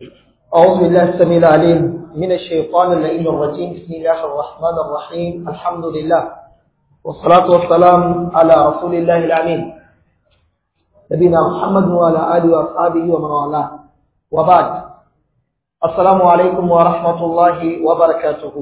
أعوذ بالله السميع العليم من الشيطان اللئيم الرجيم بسم الله الرحمن الرحيم الحمد لله والصلاة والسلام على رسول الله الأمين نبينا محمد وعلى آله وأصحابه ومن والاه وبعد السلام عليكم ورحمة الله وبركاته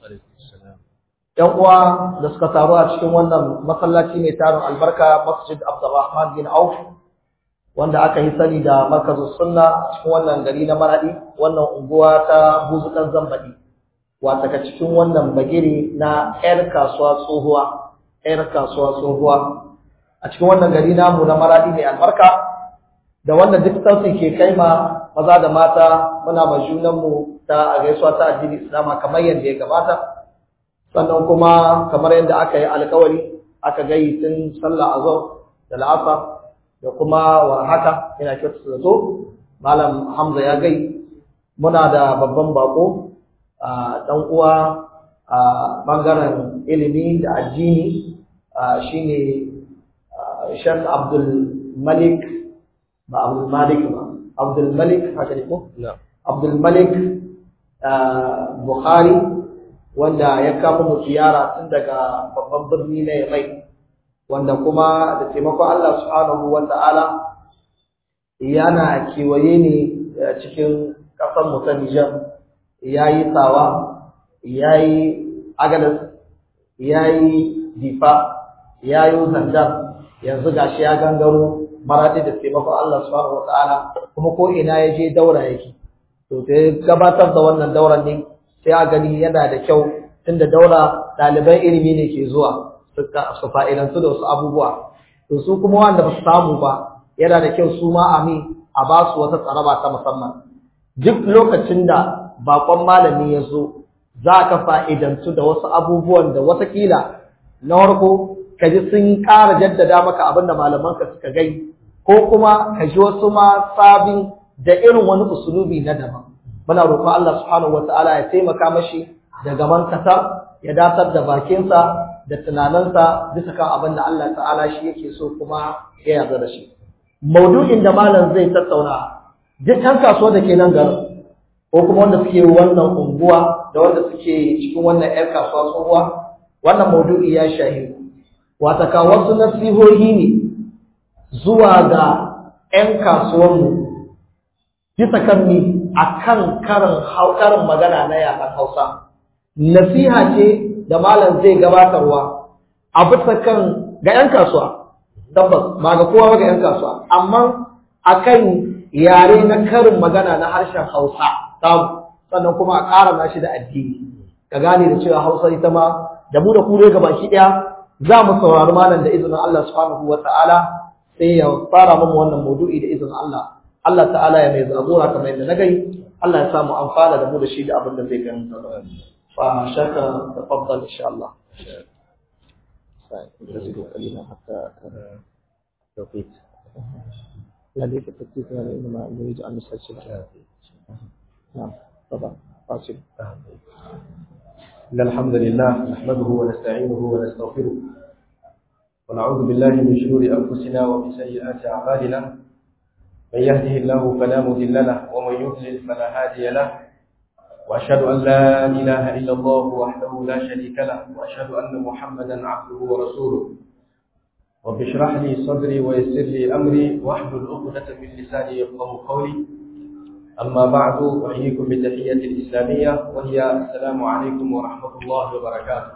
‘Yan uwa da suka taru a cikin wannan masallaci mai tarin albarka Masjid Abdulrahman bin Auf wanda aka yi sani da markazin sunna cikin wannan gari na maradi wannan unguwa ta buzukan zambadi wata ka cikin wannan bagire na yar kasuwa tsohuwa yar kasuwa tsohuwa a cikin wannan gari namu na maradi mai albarka da wanda duk sauti ke kai ma maza da mata muna ma junanmu ta a gaisuwa ta addini islama kamar yadda ya gabata sannan kuma kamar yadda aka yi alkawari aka gayi tun sallah azhar da la'asar da kuma warhaka ina kyautu da zo malam hamza ya gai muna da babban bako a dan uwa a bangaren ilimi da addini shine Sheikh Abdul Malik ba Abdul Malik ba Abdul Malik haka ne ko Abdul Malik Bukhari wanda ya kama mu ziyara tun daga babban birni na Yamai wanda kuma da taimakon Allah subhanahu wata'ala yana kewaye ne cikin ƙasar mu ta Nijar yayi tsawa yayi agadas yayi difa yayi zandar yanzu gashi ya gangaro maradi da taimakon Allah subhanahu wata'ala kuma ko ina ya je daura yake to sai gabatar da wannan dauran ne sai a gani yana da kyau tunda daura ɗaliban ilimi ne ke zuwa su fa'idantu da wasu abubuwa to su kuma wanda ba su samu ba yana da kyau su ma a mi a ba su wata tsaraba ta musamman duk lokacin da bakon malami ya zo za ka fa'idantu da wasu abubuwan da watakila na farko ka ji sun ƙara jaddada maka abin da malamanka suka gai ko kuma ka ji wasu ma sabin da irin wani usulubi na daban muna roƙon Allah subhanahu wataala ya taimaka mashi da gaban kasa ya datar da bakinsa da tunaninsa bisa kan abin da Allah ta'ala shi yake so kuma ya yarda da shi maudu'in da malam zai tattauna duk ɗan kasuwa da ke nan garin ko kuma wanda suke wannan unguwa da wanda suke cikin wannan ƴar kasuwa tsohuwa wannan maudu'i ya shahi wata ka wasu nasihohi ne zuwa ga ƴan kasuwanmu bisa kan ni akan karin karin magana na yaran Hausa nasiha ce da malam zai gabatarwa a bisa kan ga 'yan kasuwa tabbas ba ga kowa ba ga 'yan kasuwa amma akan yare na karin magana na harshen Hausa samu sannan kuma a ƙara nashi da addini ka gane da cewa Hausa ita ma da mu da ku ga baki ɗaya za mu saurari malam da izinin Allah subhanahu wa ta'ala sai ya fara mu wannan maudu'i da izinin Allah Allah ta'ala ya mai zagora kamar yadda na gai Allah ya samu amfana da mu da shi da abin da zai gani فشاك تفضل إن شاء الله نزيد قليلا حتى توقيت لا ليس التكتيك إنما نريد أن نسجل نعم طبعا قاسم إن الحمد لله نحمده ونستعينه ونستغفره ونعوذ بالله من شرور أنفسنا ومن سيئات أعمالنا من يهده الله فلا مضل له ومن يضلل فلا هادي له وأشهد أن لا إله إلا الله وحده لا شريك له وأشهد أن محمدا عبده ورسوله رب اشرح لي صدري ويسر لي أمري واحلل عقدة من لساني يفقه قولي أما بعد أحييكم بتحية الإسلامية وهي السلام عليكم ورحمة الله وبركاته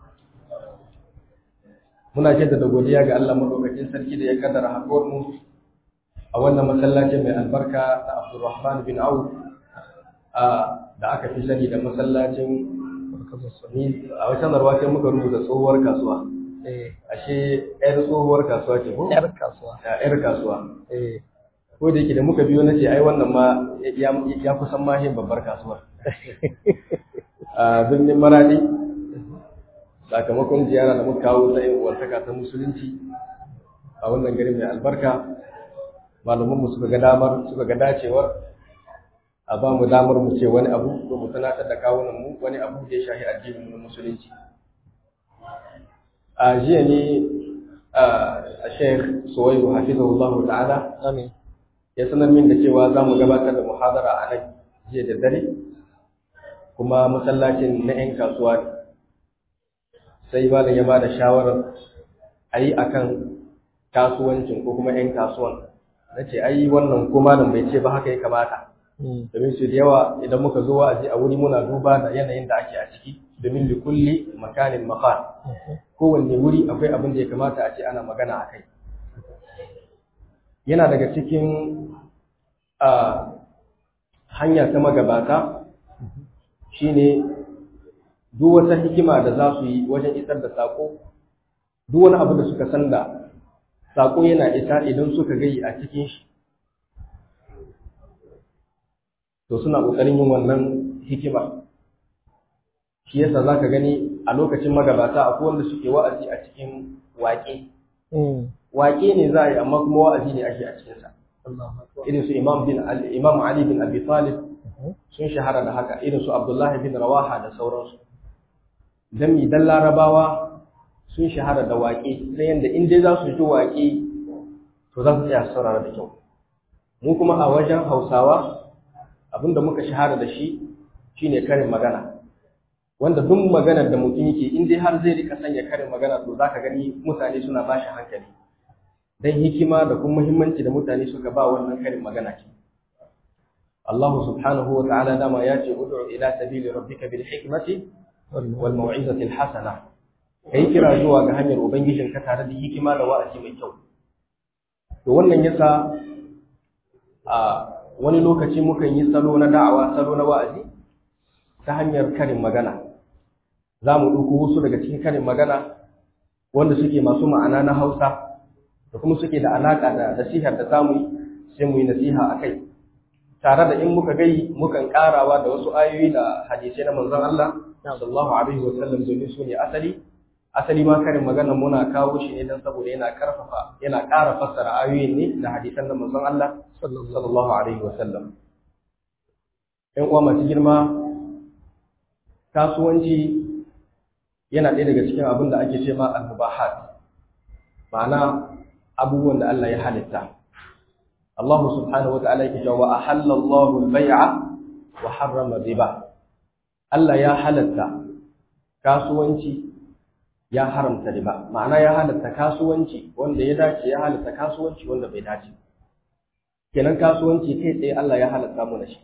muna jaddada godiya ga Allah madaukakin sarki da ya kaddara haɗuwar mu a wannan masallacin mai albarka na Abdulrahman bin Auf da aka fi sani da masallacin a wacan narwa sai muka rubuta tsohuwar kasuwa ashe yar tsohuwar kasuwa ce ko yar kasuwa yar kasuwa ko da yake da muka biyo nace ai wannan ma ya kusan ma yin babbar kasuwar a birnin maradi sakamakon ziyara da muka kawo ta yin uwartaka ta musulunci a wannan gari mai albarka malamanmu suka ga damar suka ga dacewar a ba mu damar mu ce wani abu ko mu tunatar da kawunan mu wani abu da ya shahi addinin mu musulunci a jiya ne a sheikh suwaibu hafizahullah ta'ala amin ya sanar min da cewa za mu gabatar da muhadara a nan jiya da dare kuma masallacin na 'yan kasuwa ne sai malam ya ba da shawarar a yi a kan kasuwancin ko kuma 'yan kasuwan na ce ai wannan ko malam bai ce ba haka ya kamata domin su da yawa idan muka zo wa'azi a wuri muna duba da yanayin da ake a ciki domin likulli makanin makan kowanne wuri akwai abin da ya kamata a ce ana magana a kai yana daga cikin hanya ta magabata shine duk wata hikima da za su yi wajen isar da sako duk wani abu da suka san da sako yana isa idan suka gayi a cikin shi to suna ƙoƙarin yin wannan hikima shi yasa za ka gani a lokacin magabata akwai wanda suke wa'azi a cikin waƙe waƙe ne za a yi amma kuma wa'azi ne ake a cikinsa irin su imam bin imam ali bin abi talib sun shahara da haka irin su abdullahi bin rawaha da sauransu dan mi dan larabawa sun shahara da waƙe ta yanda in dai za su ji waƙe to za su tsaya saurara da kyau mu kuma a wajen hausawa abinda muka shahara da shi shine karin magana wanda duk maganar da mutum yake in dai har zai rika sanya karin magana to zaka gani mutane suna bashi hankali dan hikima da kuma muhimmanci da mutane suka ba wannan karin magana ce Allah subhanahu wa ta'ala dama ya ce ud'u ila sabili rabbika bil hikmati wal mau'izati al hasana kai kira zuwa ga hanyar ubangijinka tare da hikima da wa'azi mai kyau to wannan yasa a wani lokaci mukan yi salo na da'awa salo na wa'azi ta hanyar karin magana za mu ɗauko wasu daga cikin karin magana wanda suke masu ma'ana na hausa da kuma suke da alaƙa da nasihar da za mu yi sai mu yi nasiha a kai tare da in muka gai mukan ƙarawa da wasu ayoyi da hadisai na manzon Allah sallallahu alaihi wa sallam domin su ne asali asali ma karin magana muna kawo shi ne don saboda yana karfafa yana ƙara fassara ayoyin ne da hadisan na manzon Allah sallallahu alaihi wa sallam ƴan uwa masu girma kasuwanci yana ɗaya daga cikin abin da ake ce ma al-mubahat ma'ana abubuwan da Allah ya halitta Allah subhanahu wa ta'ala yake cewa ahalla Allahu al-bay'a wa harrama riba Allah ya halatta kasuwanci ya haramta riba ma'ana ya halatta kasuwanci wanda ya dace ya halatta kasuwanci wanda bai dace kenan kasuwanci kai tsaye Allah ya halatta mu shi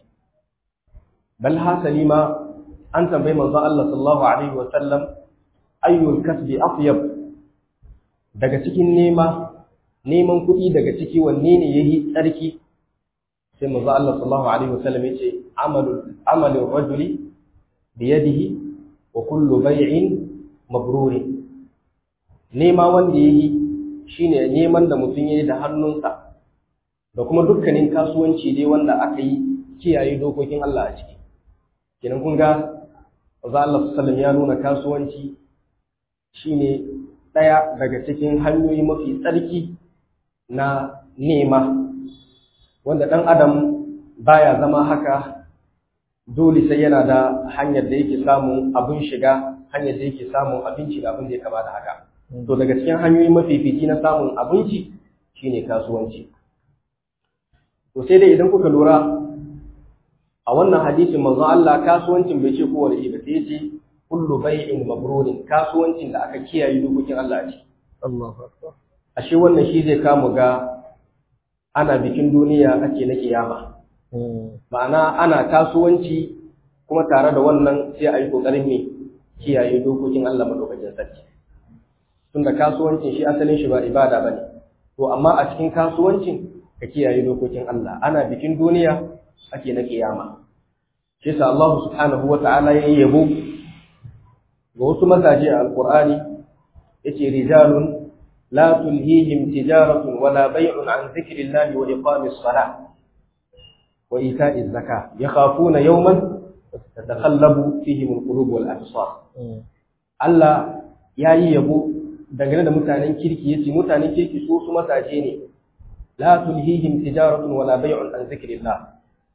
bal hasali ma an tambayi manzo Allah sallallahu alaihi wa sallam ayyul kasbi atyab daga cikin nema neman kuɗi daga ciki wanne ne yayi tsarki sai manzo Allah sallallahu alaihi wa sallam yace amalu amalu rajuli bi yadihi wa kullu bay'in mabrurin nema wanda yayi shine neman da mutum yayi da hannunsa da kuma dukkanin kasuwanci dai wanda aka yi kiyaye dokokin Allah a ciki kenan kun ga Maza Allah sallam ya nuna kasuwanci shine ɗaya daga cikin hanyoyi mafi tsarki na nema wanda ɗan adam baya zama haka dole sai yana da hanyar da yake samun abin shiga hanyar da yake samun abinci da abin da ya kama da haka to daga cikin hanyoyi mafifici na samun abinci shine kasuwanci to sai dai idan kuka lura a wannan hadisin manzon Allah kasuwancin bai ce kowane ba sai ce kullu bai'in mabrurin kasuwancin da aka kiyaye dokokin Allah a ciki Allahu akbar ashe wannan shi zai kamu ga ana bikin duniya ake na kiyama ma'ana ana kasuwanci kuma tare da wannan sai a yi kokarin ne kiyaye dokokin Allah madaukakin sarki tunda kasuwancin shi asalin shi ba ibada bane to amma a cikin kasuwancin ka kiyaye dokokin Allah ana bikin duniya ake na kiyama shi yasa Allah subhanahu wata'ala ya yabo ga wasu mazaje a alqur'ani yace rijalun la tulhihim tijaratun wala bay'un an dhikrillahi wa iqamis salah wa ita'iz zakah yakhafuna yawman tatakhallabu fihi alqulub wal absar Allah yayi yabo dangane da mutanen kirki yace mutanen kirki su su mazaje ne la tulhihim tijaratun wala bay'un an dhikrillah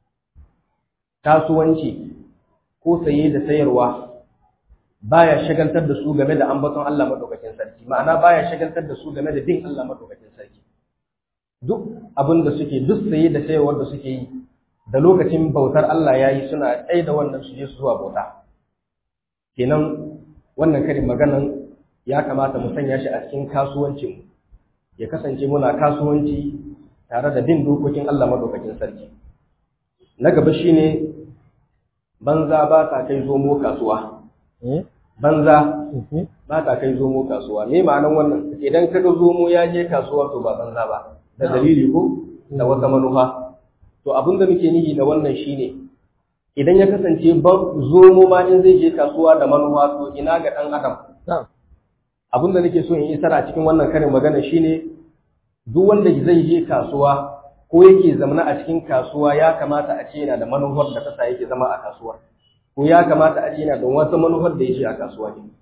kasuwanci ko saye da sayarwa baya shagaltar da su game da ambaton Allah madaukakin sarki ma'ana baya shagaltar da su game da bin Allah madaukakin sarki duk abin da suke duk saye da sayarwar da suke yi da lokacin bautar Allah ya yi suna tsaye da wannan su je su zuwa bauta kenan wannan karin maganan ya kamata mu sanya shi a cikin kasuwancin ya kasance muna kasuwanci tare da bin dokokin Allah madaukakin sarki na gaba shine banza ba ta kai zomo kasuwa banza ba ta kai zomo kasuwa me ma'anan wannan idan kaga zomo ya je kasuwa to ba banza ba da dalili ko da wata manufa to abin da muke nihi da wannan shine idan ya kasance zomo ma in zai je kasuwa da manufa to ina ga dan adam abin da nake so in isar a cikin wannan karin magana shine duk wanda zai je kasuwa ko yake zamana a cikin kasuwa ya kamata a ce yana da manufar da kasa yake zama a kasuwa ko ya kamata a ce yana da wata manufar da yake a kasuwa ne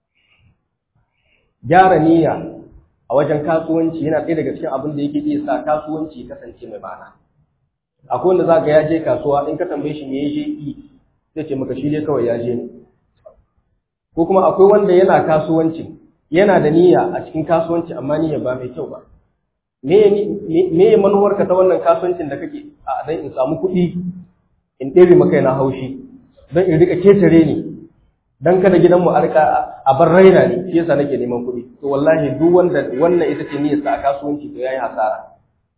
gyara niyya a wajen kasuwanci yana ɗaya daga cikin abin da yake iya sa kasuwanci kasance mai ma'ana akwai wanda za ka ya je kasuwa in ka tambaye shi me ya je yi zai ce maka shi dai kawai ya je ne ko kuma akwai wanda yana kasuwanci yana da niyya a cikin kasuwanci amma niyya ba mai kyau ba me me manuwar ka ta wannan kasuwancin da kake a dan in samu kuɗi in ɗebe maka na haushi dan in rika ketare ni dan kada gidanmu a rika a bar raina ne shi yasa nake neman kuɗi to wallahi duk wanda wannan ita ce niyyarsa a kasuwanci to yayi hasara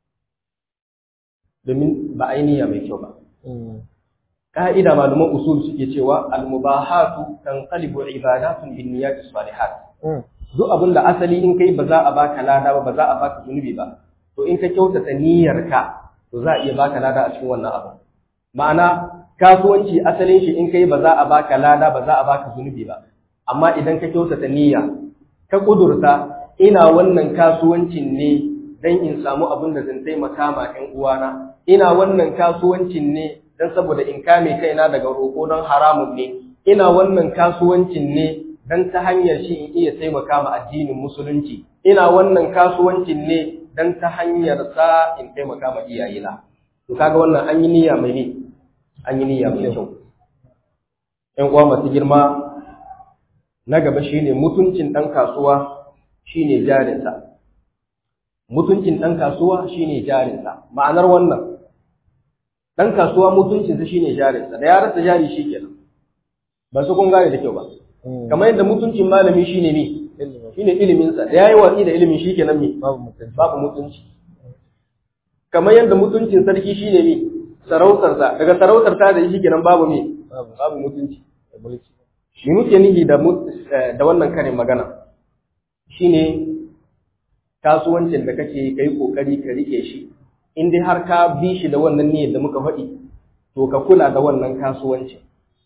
domin ba a yi niyya mai kyau ba ka'ida malaman usul suke cewa al-mubahatu tanqalibu ibadatun bin niyyati salihat duk abin da asali in kai ba za a baka lada ba ba za a baka zunubi ba to in ka kyautata niyyarka to za a iya baka lada a cikin wannan abu ma'ana kasuwanci asalin shi in kai ba za a baka lada ba za a baka zunubi ba amma idan ka kyautata niyya ka kudurta ina wannan kasuwancin ne dan in samu abin da zan taimaka ma ƴan uwana ina wannan kasuwancin ne dan saboda in kame kaina daga roƙo don haramun ne ina wannan kasuwancin ne dan ta hanyar shi in iya taimaka ma addinin musulunci ina wannan kasuwancin ne dan ta hanyar sa in taimaka ma iyayena to kaga wannan an yi niyya mai ne an yi niyya mai kyau ƴan uwa masu girma na gaba shine mutuncin ɗan kasuwa shine jarinsa mutuncin ɗan kasuwa shine jarinsa ma'anar wannan ɗan kasuwa mutuncinsa shine jarinsa da ya rasa jari shikenan ba su kun gane da kyau ba kamar yadda mutuncin malami shine ne shine iliminsa da yayi watsi da ilimin shikenan me babu mutunci kamar yadda mutuncin sarki shine me sarautarsa daga sarautarsa da shi kenan babu me babu mutunci shi muke nihi da da wannan karin magana shine kasuwancin da kake kai kokari ka rike shi in dai har ka bi shi da wannan niyyar da muka faɗi to ka kula da wannan kasuwancin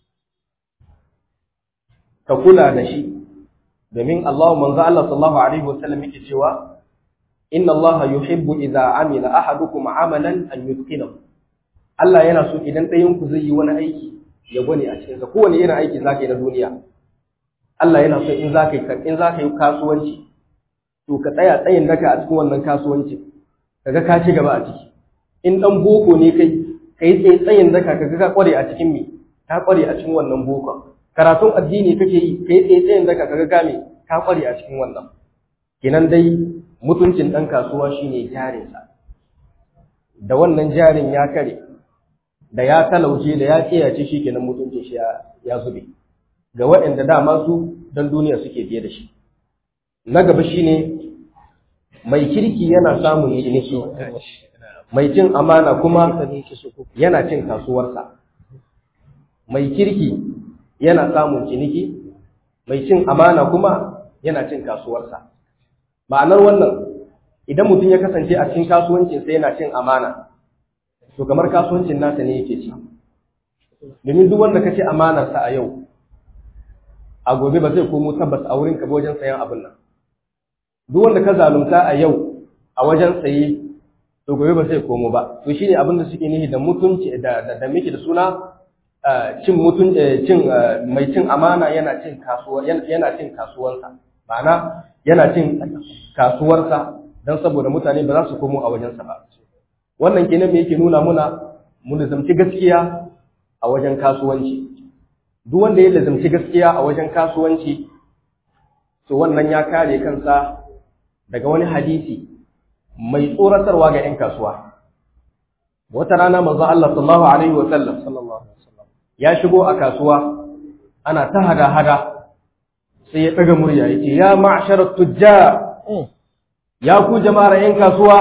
ka kula da shi domin Allah manzo Allah sallallahu alaihi wasallam yake cewa inna Allah yuhibbu idza amila ahadukum amalan an yutqinahu Allah yana so idan ɗayan ku zai yi wani aiki ya gwani a cikin sa kowane irin aiki zaka yi na duniya Allah yana so in zaka yi in zaka yi kasuwanci to ka tsaya tsayin daka a cikin wannan kasuwanci kaga ka ci gaba a ciki in dan boko ne kai kai tsaye tsayin daka kaga ka kware a cikin me ka kware a cikin wannan boko karatun addini kake yi kai tsaye tsayin daka kaga ka me ka kware a cikin wannan kenan dai mutuncin dan kasuwa shine jarinsa da wannan jarin ya kare da ya talauce da ya kiyace shi kenan mutuncin shi ya zube ga waɗanda dama su don duniya suke biye da shi na gaba shine mai kirki yana samun ciniki mai cin amana kuma yana cin kasuwarsa mai kirki yana samun ciniki mai cin amana kuma yana cin kasuwarsa ma'anar wannan idan mutum ya kasance a cikin kasuwancinsa yana cin amana to kamar kasuwancin nasa ne yake ci domin duk wanda kace amanarsa a yau a gobe ba zai komo tabbas a wurin ka wajen sayan abin nan duk wanda ka zalunta a yau a wajen saye to gobe ba zai komo ba to shine abin da suke nihi da mutunci da da, da miki da suna cin mutun cin mai cin amana yana cin kasuwa yana cin kasuwansa ma'ana yana cin kasuwarsa dan saboda mutane ba za su komo a wajensa ba wannan kenan me yake nuna muna mu lazamci gaskiya a wajen kasuwanci duk wanda ya lazamci gaskiya a wajen kasuwanci to wannan ya kare kansa daga wani hadisi mai tsoratarwa ga 'yan kasuwa wata rana manzo Allah sallallahu alaihi wa sallam sallallahu alaihi wasallam ya shigo a kasuwa ana ta hada hada sai ya daga murya yace ya ma'sharat tujjar ya ku jama'ar yan kasuwa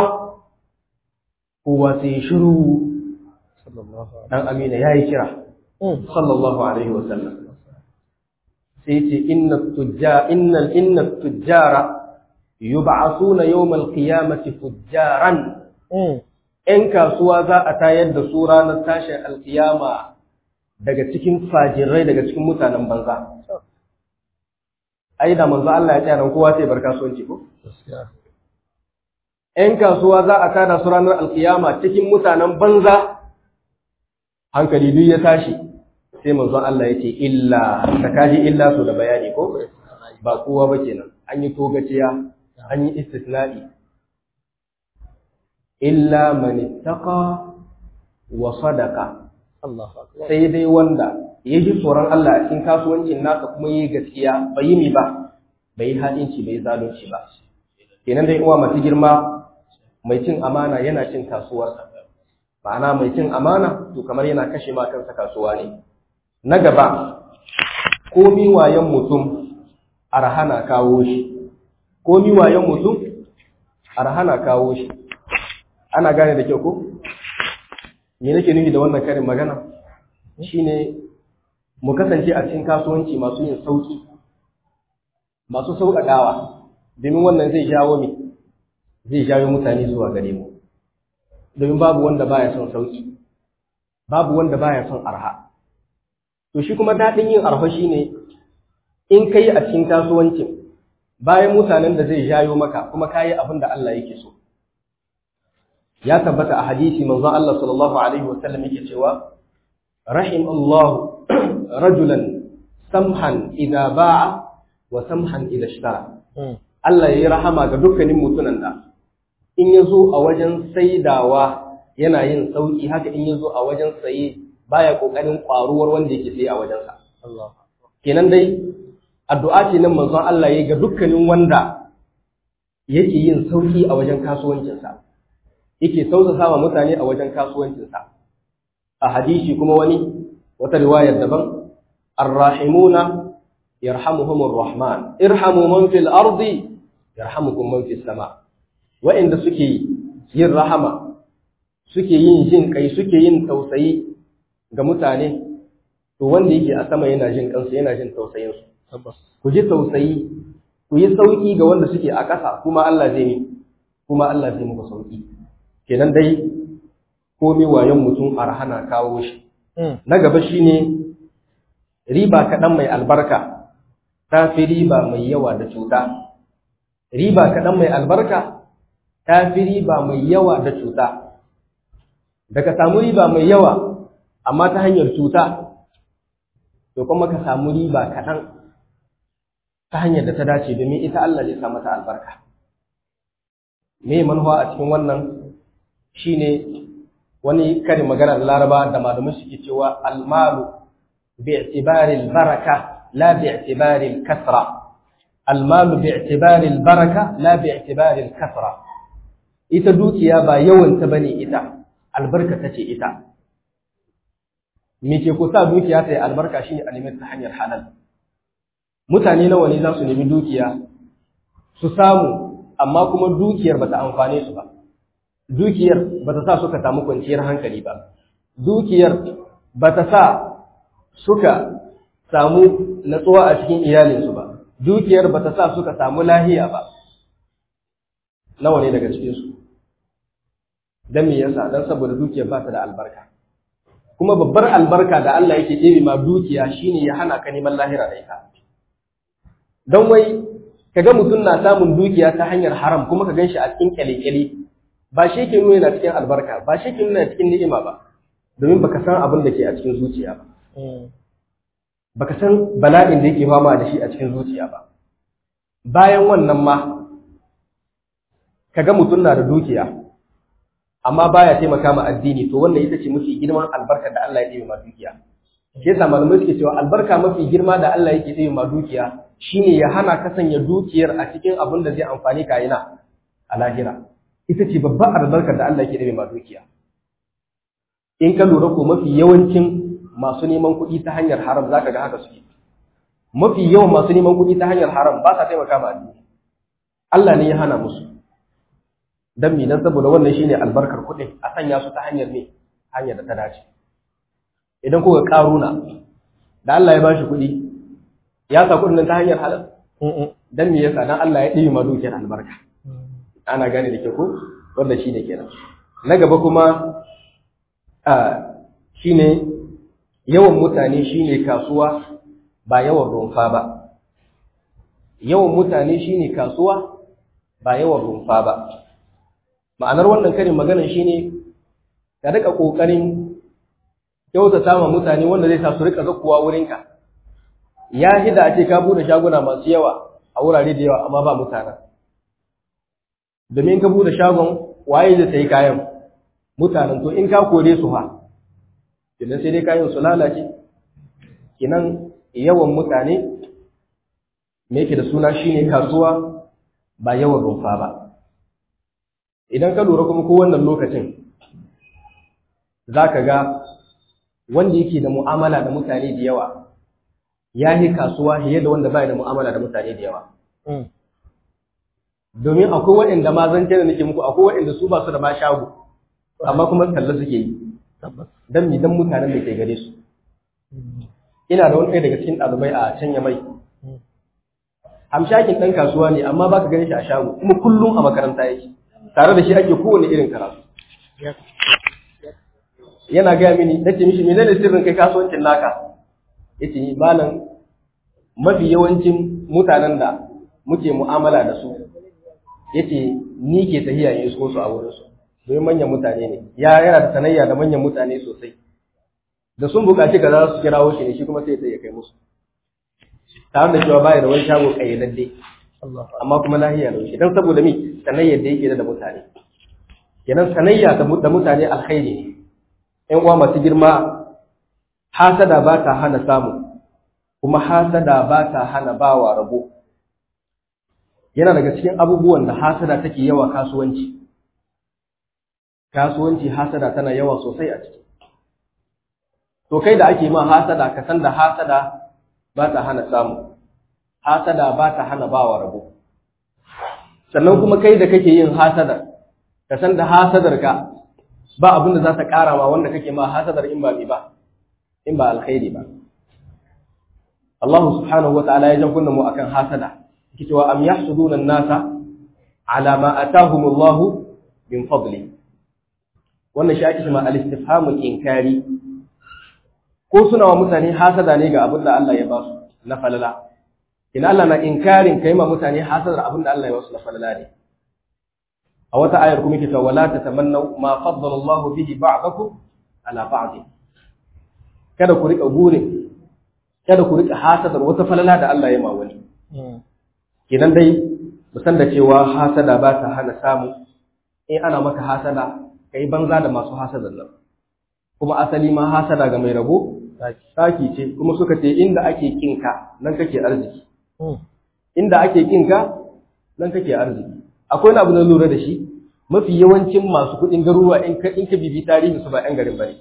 kowa sai shiru sallallahu alaihi dan amina yayi kira sallallahu alaihi wa sallam sai yace inna tujjar innal inna tujjara yub'athuna yawm al-qiyamati fujjaran ‘yan kasuwa za a tayar da su ranar tashin alkiyama daga cikin fajirai daga cikin mutanen banza. Ai, da manzo Allah ya tsaya kowa sai bar kasuwanci ko? gaskiya ‘Yan kasuwa za a tada su ranar alkiyama cikin mutanen banza, hankali duk ya tashi, sai manzon Allah ya ce, illa, ta kaji illa su da bayani ko? Ba kowa ba kenan, an yi togaciya, an yi istisna'i. illa man ittaqa wa sadaqa Allahu akbar sai dai wanda ya ji tsoron Allah a cikin kasuwancin nasa kuma yi gaskiya bai yi mi ba bai yi haɗinci bai yi zalunci ba kenan dai uwa masu girma mai cin amana yana cin kasuwarsa ma'ana mai cin amana to kamar yana kashe ma kansa kasuwa ne na gaba komi wayan mutum arhana kawo shi komi wayan mutum arhana kawo shi ana gane da kyau ko me nake nufi da wannan karin magana shine mu kasance a cikin kasuwanci masu yin sauki masu sauƙaƙawa domin wannan zai jawo mi zai jawo mutane zuwa gare mu domin babu wanda baya son sauki babu wanda baya son arha to shi kuma daɗin yin arha shine in kai a cikin kasuwancin bayan mutanen da zai jayo maka kuma kayi abin da Allah yake so ya tabbata a hadisi manzon Allah sallallahu alaihi wasallam yake cewa rahim Allah rajulan samhan idza ba'a wa samhan idza ishtara Allah yayi rahama ga dukkanin mutunan da in yazo a wajen saidawa yana yin sauki haka in yazo a wajen saye baya kokarin kwaruwar wanda yake saye a wajensa Allah kenan dai addu'a ce nan manzon Allah yayi ga dukkanin wanda yake yin sauki a wajen kasuwancinsa yake tausasa wa mutane a wajen kasuwancinsa a hadisi kuma wani wata riwayar daban arrahimuna yarhamuhumur rahman irhamu man fil ardi yarhamukum man fis sama wa'inda suke yin rahama suke yin jin kai suke yin tausayi ga mutane to wanda yake a sama yana jin kansu yana jin tausayin su tabbas ku ji tausayi ku yi sauki ga wanda suke a ƙasa kuma Allah zai kuma Allah zai muku sauki kenan dai komai wayon mutum arhana kawo shi na gaba shine riba kaɗan mai albarka ta fi riba mai yawa da cuta riba kaɗan mai albarka ta fi riba mai yawa da cuta da ka samu riba mai yawa amma ta hanyar cuta to kuma ka samu riba kaɗan ta hanyar da ta dace domin ita Allah zai sa mata albarka me manuwa a cikin wannan shine wani karin maganar laraba da malamai suke cewa almalu bi'tibari albaraka la bi'tibari alkasra almalu bi'tibari albaraka la bi'tibari alkasra ita dukiya ba yawan ta bane ita albarka tace ita me ke kusa dukiya ta yi albarka shine a nemi ta hanyar halal mutane nawa ne za su nemi dukiya su samu amma kuma dukiyar bata amfane su ba dukiyar bata sa suka samu kwanciyar hankali ba dukiyar bata sa suka samu natsuwa a cikin iyalinsu ba dukiyar bata sa suka samu lahiya ba nawa ne daga cikinsu don me yasa don saboda dukiyar ba ta da albarka kuma babbar albarka da Allah yake ɗebe ma dukiya shine ya hana ka neman lahira da ita don wai kaga mutum na samun dukiya ta hanyar haram kuma ka ganshi a cikin kyale-kyale ba shi ke nuna yana cikin albarka ba shi ke nuna cikin ni'ima ba domin baka san abin da ke a cikin zuciya ba baka san bala'in da yake fama da shi a cikin zuciya ba bayan wannan ma kaga mutum na da dukiya amma baya taimaka ma addini to wannan ita ce mafi girman albarka da Allah ya ɗebe ma dukiya shi yasa malamai suke cewa albarka mafi girma da Allah yake ɗebe ma dukiya shine ya hana ka sanya dukiyar a cikin abin da zai amfani ka yana a lahira ita ce babbar albarkar da Allah yake ɗebe ma dukiya in ka lura ko mafi yawancin masu neman kuɗi ta hanyar haram zaka ga haka suke mafi yawan masu neman kuɗi ta hanyar haram ba sa taimaka ma addini Allah ne ya hana musu dan me dan saboda wannan shine albarkar kuɗin a sanya su ta hanyar ne hanyar da ta dace idan kuka karuna da Allah ya bashi kuɗi ya sa kuɗin nan ta hanyar halal dan me yasa dan Allah ya ɗibi ma dukiyar albarka ana gane da ke ko wanda shine kenan na gaba kuma a shine yawan mutane shine kasuwa ba yawan rumfa ba yawan mutane shine kasuwa ba yawan rumfa ba ma'anar wannan karin maganar shine ka rika kokarin kyautata ma mutane wanda zai sa su rika zakkuwa wurinka ya hida a ce ka bude shaguna masu yawa a wurare da yawa amma ba mutanen domin ka bude shagon waye zai sayi kayan mutanen to in ka kore su ha idan sai dai kayan su lalace kinan yawan mutane me yake da suna shine kasuwa ba yawan rumfa ba idan ka lura kuma ko wannan lokacin zaka ga wanda yake da mu'amala da mutane da yawa ya yi kasuwa fiye da wanda bai da mu'amala da mutane da yawa domin akwai waɗanda ma zan da nake muku akwai waɗanda su ba su da ma shago amma kuma talla suke yi dan mi dan mutanen da ke gare su ina da wani ɗaya daga cikin ɗalibai a can ya mai hamshakin ɗan kasuwa ne amma baka gani shi a shago kuma kullum a makaranta yake tare da shi ake kowane irin karatu yana gaya mini nace mishi menene sirrin kai kasuwancin naka yace malam mafi yawancin mutanen da muke mu'amala da su yace ni ke tahiya in isko su a wurin su domin manyan mutane ne ya yana da sanayya da manyan mutane sosai da sun buƙaci ka za su kirawo shi ne shi kuma sai ya kai musu tare da cewa baya da wani shago kayyadadde amma kuma lahiya da shi dan saboda mi sanayyar da yake da mutane kenan sanayya da mutane alkhairi ne ƴan uwa masu girma hasada ba ta hana samu kuma hasada ba ta hana bawa rabo yana daga cikin abubuwan da hasada take yawa kasuwanci kasuwanci hasada tana yawa sosai a ciki to kai da ake ma hasada ka san da hasada ba ta hana samu hasada ba ta hana bawa rabo sannan kuma kai da kake yin hasada ka san da hasadar ka ba abin da za ta ƙara ma wanda kake ma hasadar in ba ba in ba alkhairi ba Allah subhanahu wa ta'ala ya jan kunna mu akan hasada yake cewa am yahsuduna an-nasa ala ma atahum Allah min fadli wannan shi ake cewa al-istifhamul inkari ko suna wa mutane hasada ne ga abin da Allah ya ba su na falala ina Allah na inkarin kai ma mutane hasadar abin da Allah ya ba su na falala ne a wata ayar kuma yake cewa wala tatamannu ma faddala Allah bihi ba'dakum ala ba'd kada ku rika burin kada ku rika hasadar wata falala da Allah ya ma wani kenan dai mu san da cewa hasada ba ta hana samu in ana maka hasada kai banza da masu hasadar nan kuma asali ma hasada ga mai rabo saki ce kuma suka ce inda ake kinka nan kake arziki inda ake kinka nan kake arziki akwai wani abu na lura da shi mafi yawancin masu kuɗin garuruwa in ka in ka bibi tarihi su ba ƴan garin bane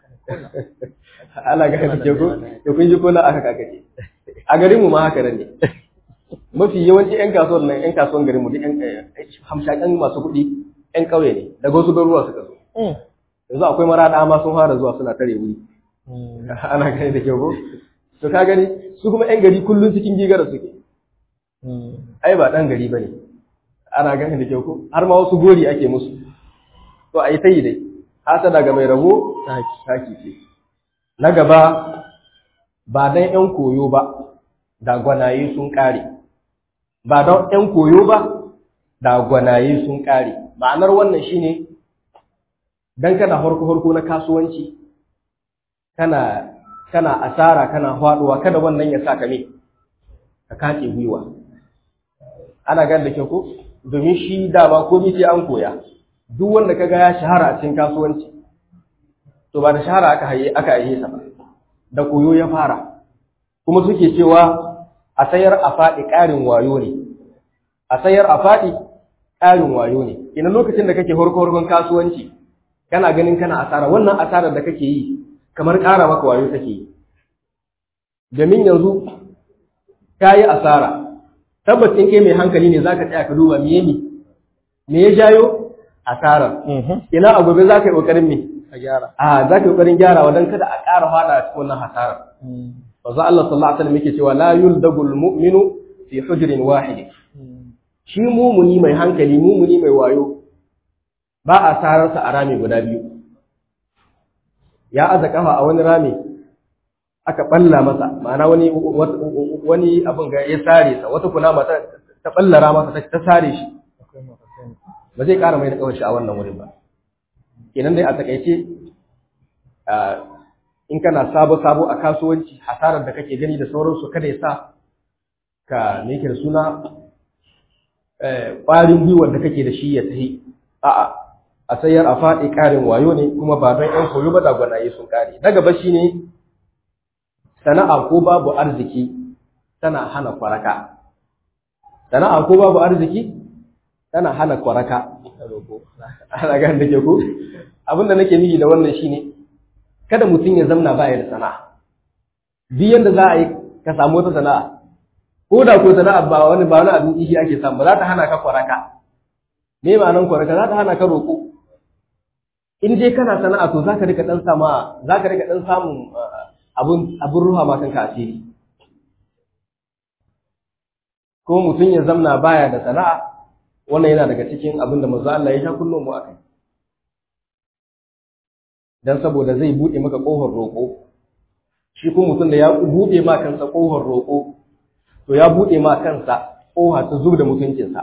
Allah ga kake ko to kun ji ko la aka kake a garin mu ma haka ne mafi yawanci ƴan kasuwar nan ƴan kasuwan garin mu duk ƴan hamshakan masu kuɗi ƴan ƙauye ne daga wasu garuruwa suka zo yanzu akwai marada ma sun fara zuwa suna tare wuri ana gani da kyau ko to ka gani su kuma ƴan gari kullun cikin gigara suke ai ba ɗan gari bane ana gani da kyau ko har ma wasu gori ake musu to ai tayi dai hasada ga mai rabo taki ce na gaba ba dan ƴan koyo ba da gwanaye sun kare ba dan ƴan koyo ba da gwanaye sun kare ma'anar wannan shine dan kana harko harko na kasuwanci kana kana asara kana faduwa kada wannan ya saka me ka kace gwiwa ana gani da kyau ko domin shi dama komai sai an koya duk wanda kaga ya shahara a cikin kasuwanci to ba da shahara aka haye aka haye sa ba da koyo ya fara kuma suke cewa a sayar a faɗi ƙarin wayo ne a sayar a faɗi ƙarin wayo ne ina lokacin da kake horko horkon kasuwanci kana ganin kana asara wannan asarar da kake yi kamar ƙara maka wayo kake yi domin yanzu ka yi asara tabbacin kai mai hankali ne za ka tsaya ka duba me ne me ya jayo asarar ina a gobe za ka yi ƙoƙarin me a gyara a za ka yi ƙoƙarin gyarawa don kada a ƙara fada a cikin wannan hasarar Wanzu Allah sallallahu alaihi wasallam yake cewa la yuldagul mu'minu fi hujrin wahid shi mumuni mai hankali mumuni mai wayo ba a sararsa a rami guda biyu ya aza kafa a wani rami aka balla masa ma'ana wani wani abin ga ya sare sa wata kunama ta ta ballara masa ta sare shi ba zai ƙara mai da kawai shi a wannan wurin ba kenan dai a takaice in kana sabo sabo a kasuwanci hasarar da kake gani da sauransu kada ya sa ka me da suna ƙwarin gwiwar da kake da shi ya tahi a'a a sayar a faɗi ƙarin wayo ne kuma ba don ƴan koyo ba da gwanaye sun ƙare na gaba shine sana'a ko babu arziki tana hana kwaraka sana'a ko babu arziki tana hana kwaraka ana ga da ke ko abin da nake nufi da wannan shine kada mutum ya zamna baya da sana'a duk yanda za a yi ka samu wata sana'a ko da ko sana'a ba wani ba wani abin ishi ake samu ba za ta hana ka kwaraka me ma'anan kwaraka za ta hana ka roƙo in dai kana sana'a to za ka rika dan sama za ka rika dan samun abun abun ruha ma kanka asiri ko mutum ya zamna baya da sana'a wannan yana daga cikin abin da manzo Allah ya sha kullum mu akai dan saboda zai bude maka kofar roƙo shi kuma mutum da ya bude ma kansa kofar roƙo to ya bude ma kansa kofa ta zub da mutuncinsa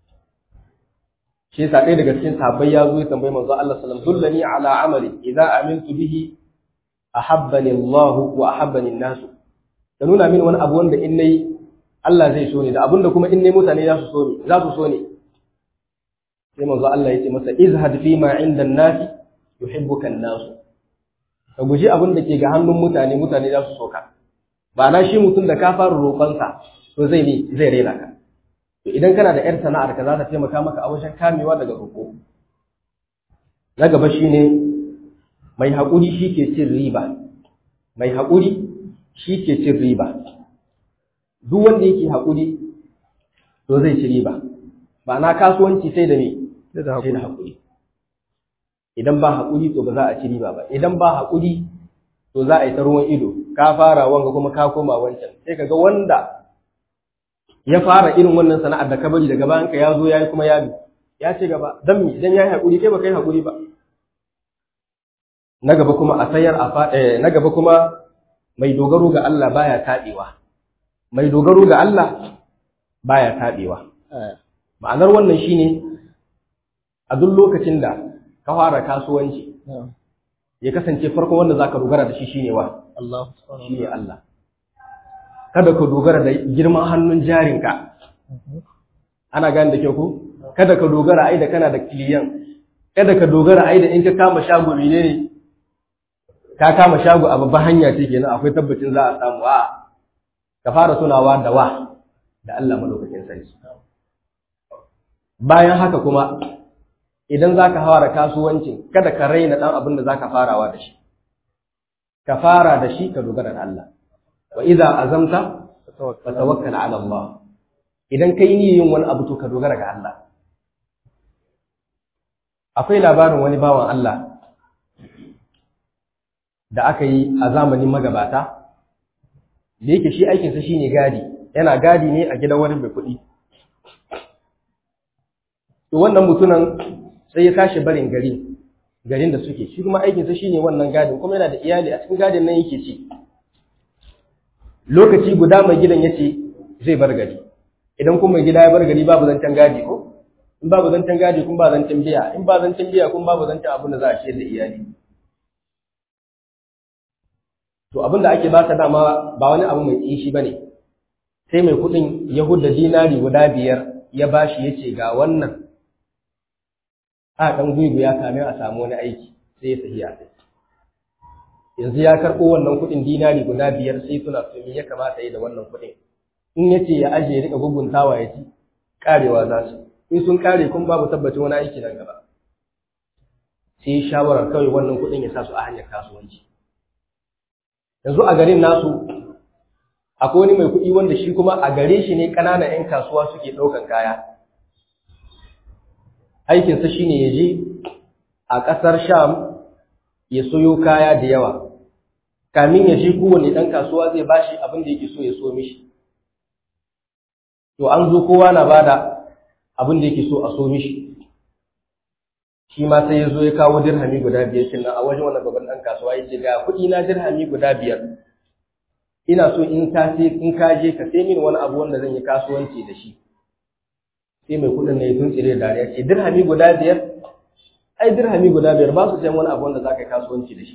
shi yasa ɗaya daga cikin sahabbai ya zo ya tambayi manzo Allah sallallahu alaihi wasallam dullani ala amali idza amiltu bihi ahabbani Allah wa ahabbani an-nas da nuna min wani abu wanda in nayi Allah zai so ni da abinda kuma in nayi mutane za su so ni za su so ni sai manzo Allah ya ce masa izhad fi ma inda an-nas yuhibbuka an-nas ka guji abin da ke ga hannun mutane mutane za su so ka ba na shi mutum da ka fara roƙonsa to zai ne zai rena ka to idan kana da 'yar sana'ar ka za ta taimaka maka a wajen kamewa daga roƙo na gaba shine mai haƙuri shi ke cin riba mai haƙuri shi ke cin riba duk wanda yake haƙuri to zai ci riba ba na kasuwanci sai da me sai da haƙuri idan ba haƙuri to ba za a ci riba ba idan ba haƙuri to za a yi ta ruwan ido ka fara wanga kuma ka koma wancan sai ka ga wanda ya fara irin wannan sana'ar da ka bari daga bayan ka ya zo ya yi kuma ya bi ya ce gaba dan mi idan ya yi haƙuri kai ba kai haƙuri ba na gaba kuma a sayar a fa na gaba kuma mai dogaro ga Allah baya taɓewa mai dogaro ga Allah baya taɓewa ma'anar wannan shine a duk lokacin da ka fara kasuwanci ya kasance farkon wanda zaka dogara da shi shine wa Allah shine Allah kada ka dogara da girman hannun jarinka ana gane da kyau ko kada ka dogara ai da kana da kiliyan kada ka dogara ai da in ka kama shago ne ka kama shago a babban hanya ce kenan akwai tabbacin za a samu a ka fara tunawa da wa da Allah madaukakin sarki bayan haka kuma idan za ka fara kasuwancin kada ka raina ɗan abin da za ka farawa da shi ka fara da shi ka dogara da Allah wa idza azamta fatawakkal ala Allah idan kai niyyar yin wani abu to ka dogara ga Allah akwai labarin wani bawan Allah da aka yi a zamanin magabata da yake shi aikinsa shine gadi yana gadi ne a gidan wani mai kuɗi to wannan mutunan sai ya tashi barin gari garin da suke shi kuma aikinsa shine wannan gadin kuma yana da iyali a cikin gadin nan yake ci lokaci guda mai gidan ya ce zai bar gari idan kuma mai gida ya bar gari babu zancen gadi ko in babu zancen gadi kun ba zancen biya in ba zancen biya kun babu zancen abin da za a ciyar da iyali to abin da ake ba ta dama ba wani abu mai tsishi ba ne sai mai kuɗin ya hudda dinari guda biyar ya bashi ya ce ga wannan a ɗan gwiwu ya kame a samu wani aiki sai ya sahiya yanzu ya karɓo wannan kuɗin dinari guda biyar sai suna so ya kamata yi da wannan kuɗin in ya ce ya aje ya riƙa guguntawa ya ci ƙarewa za su in sun ƙare kun babu tabbacin wani aiki nan gaba sai shawarar kawai wannan kuɗin ya sa su a hanyar kasuwanci yanzu a garin nasu akwai wani mai kuɗi wanda shi kuma a gare shi ne ƙananan 'yan kasuwa suke ɗaukan kaya aikinsa shi ne ya je a ƙasar sham ya soyo kaya da yawa kamin ya je kowane ɗan kasuwa zai bashi abin da yake so ya so mishi to an zo kowa na bada abin da yake so a so mishi shi ma sai ya zo ya kawo dirhami guda biyar kenan a wajen wannan babban ɗan kasuwa ya ce ga kuɗi na dirhami guda biyar ina so in ka sai in ka je ka sai mini wani abu wanda zan yi kasuwanci da shi sai mai kuɗin ne ya tuntsire da dariya ce dirhami guda biyar ai dirhami guda biyar ba su sayan wani abu wanda za ka yi kasuwanci da shi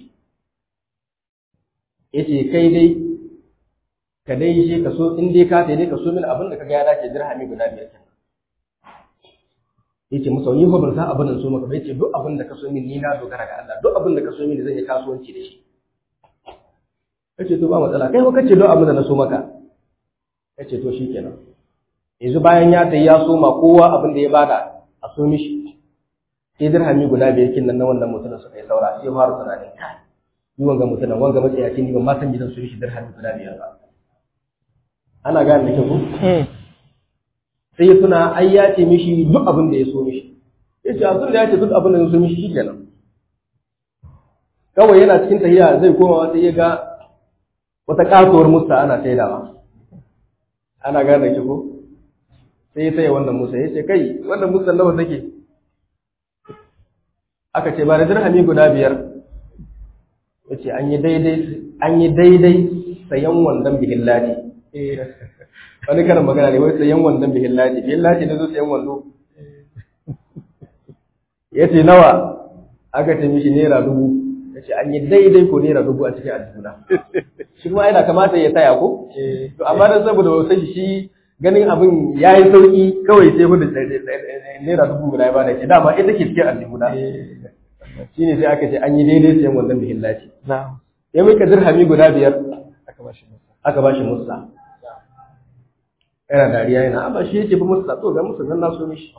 ya ce kai dai ka dai shi ka so in dai ka sai dai ka so mini abin da ka ga ya dace dirhami guda biyar kenan ya ce masa ni fa ban san abin da so maka ba ya ce duk abin da ka so mini ni na dogara ga Allah duk abin da ka so mini zan yi kasuwanci da shi kace to ba matsala kai ko kace don abin da na so maka kace to shikenan yanzu bayan ya tayi ya soma kowa abin da ya bada a so mishi sai dirhami guda biyar kin nan na wannan mutumin suka yi saura sai fara tunanin kai ni wanga mutumin wanga matsayaci ni ban ma san gidan su mishi dirhami guda biyar ba ana gane da kyau sai ya tuna ai ya ce mishi duk abin da ya so mishi ya ce a da ya ce duk abin da ya so mishi shikenan kawai yana cikin tahiya zai koma sai ya ga wata kasuwar musta ana saidawa ana gane ki ko sai ya taya wannan musa ya ce kai wannan musa nawa take aka ce ba da dirhami guda biyar ya ce an yi daidai an yi daidai sayan wandon bihin ladi wani karin magana ne wai sayan wandon bihin ladi bihin ladi ne zo sayan wando ya ce nawa aka ce mishi naira dubu ya ce an yi daidai ko naira dubu a cikin aljuna shi kuma yana kamata ya taya ko to amma dan saboda wasu shi ganin abin ya yi sauki kawai sai hudu naira dubu guda ya bada ke dama ita ke cikin aljuna shi ne sai aka ce an yi daidai sayan wannan bihin lati ya mika dirhami guda biyar aka ba shi musa yana dariya yana amma shi yake ba musa to ga musa nan na so mishi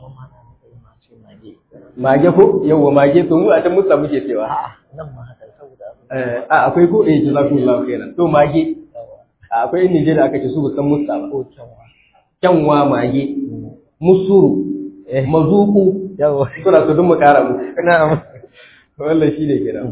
mage ko yawwa mage to mu a can musa muke cewa nan ma haka saboda a akwai ko eh jazakumullahu khairan to mage akwai in Nigeria aka ce su ba san musa ba ko kyanwa kyanwa mage musuru mazuku yawa suna so dun mu kara mu na'am wannan shine kenan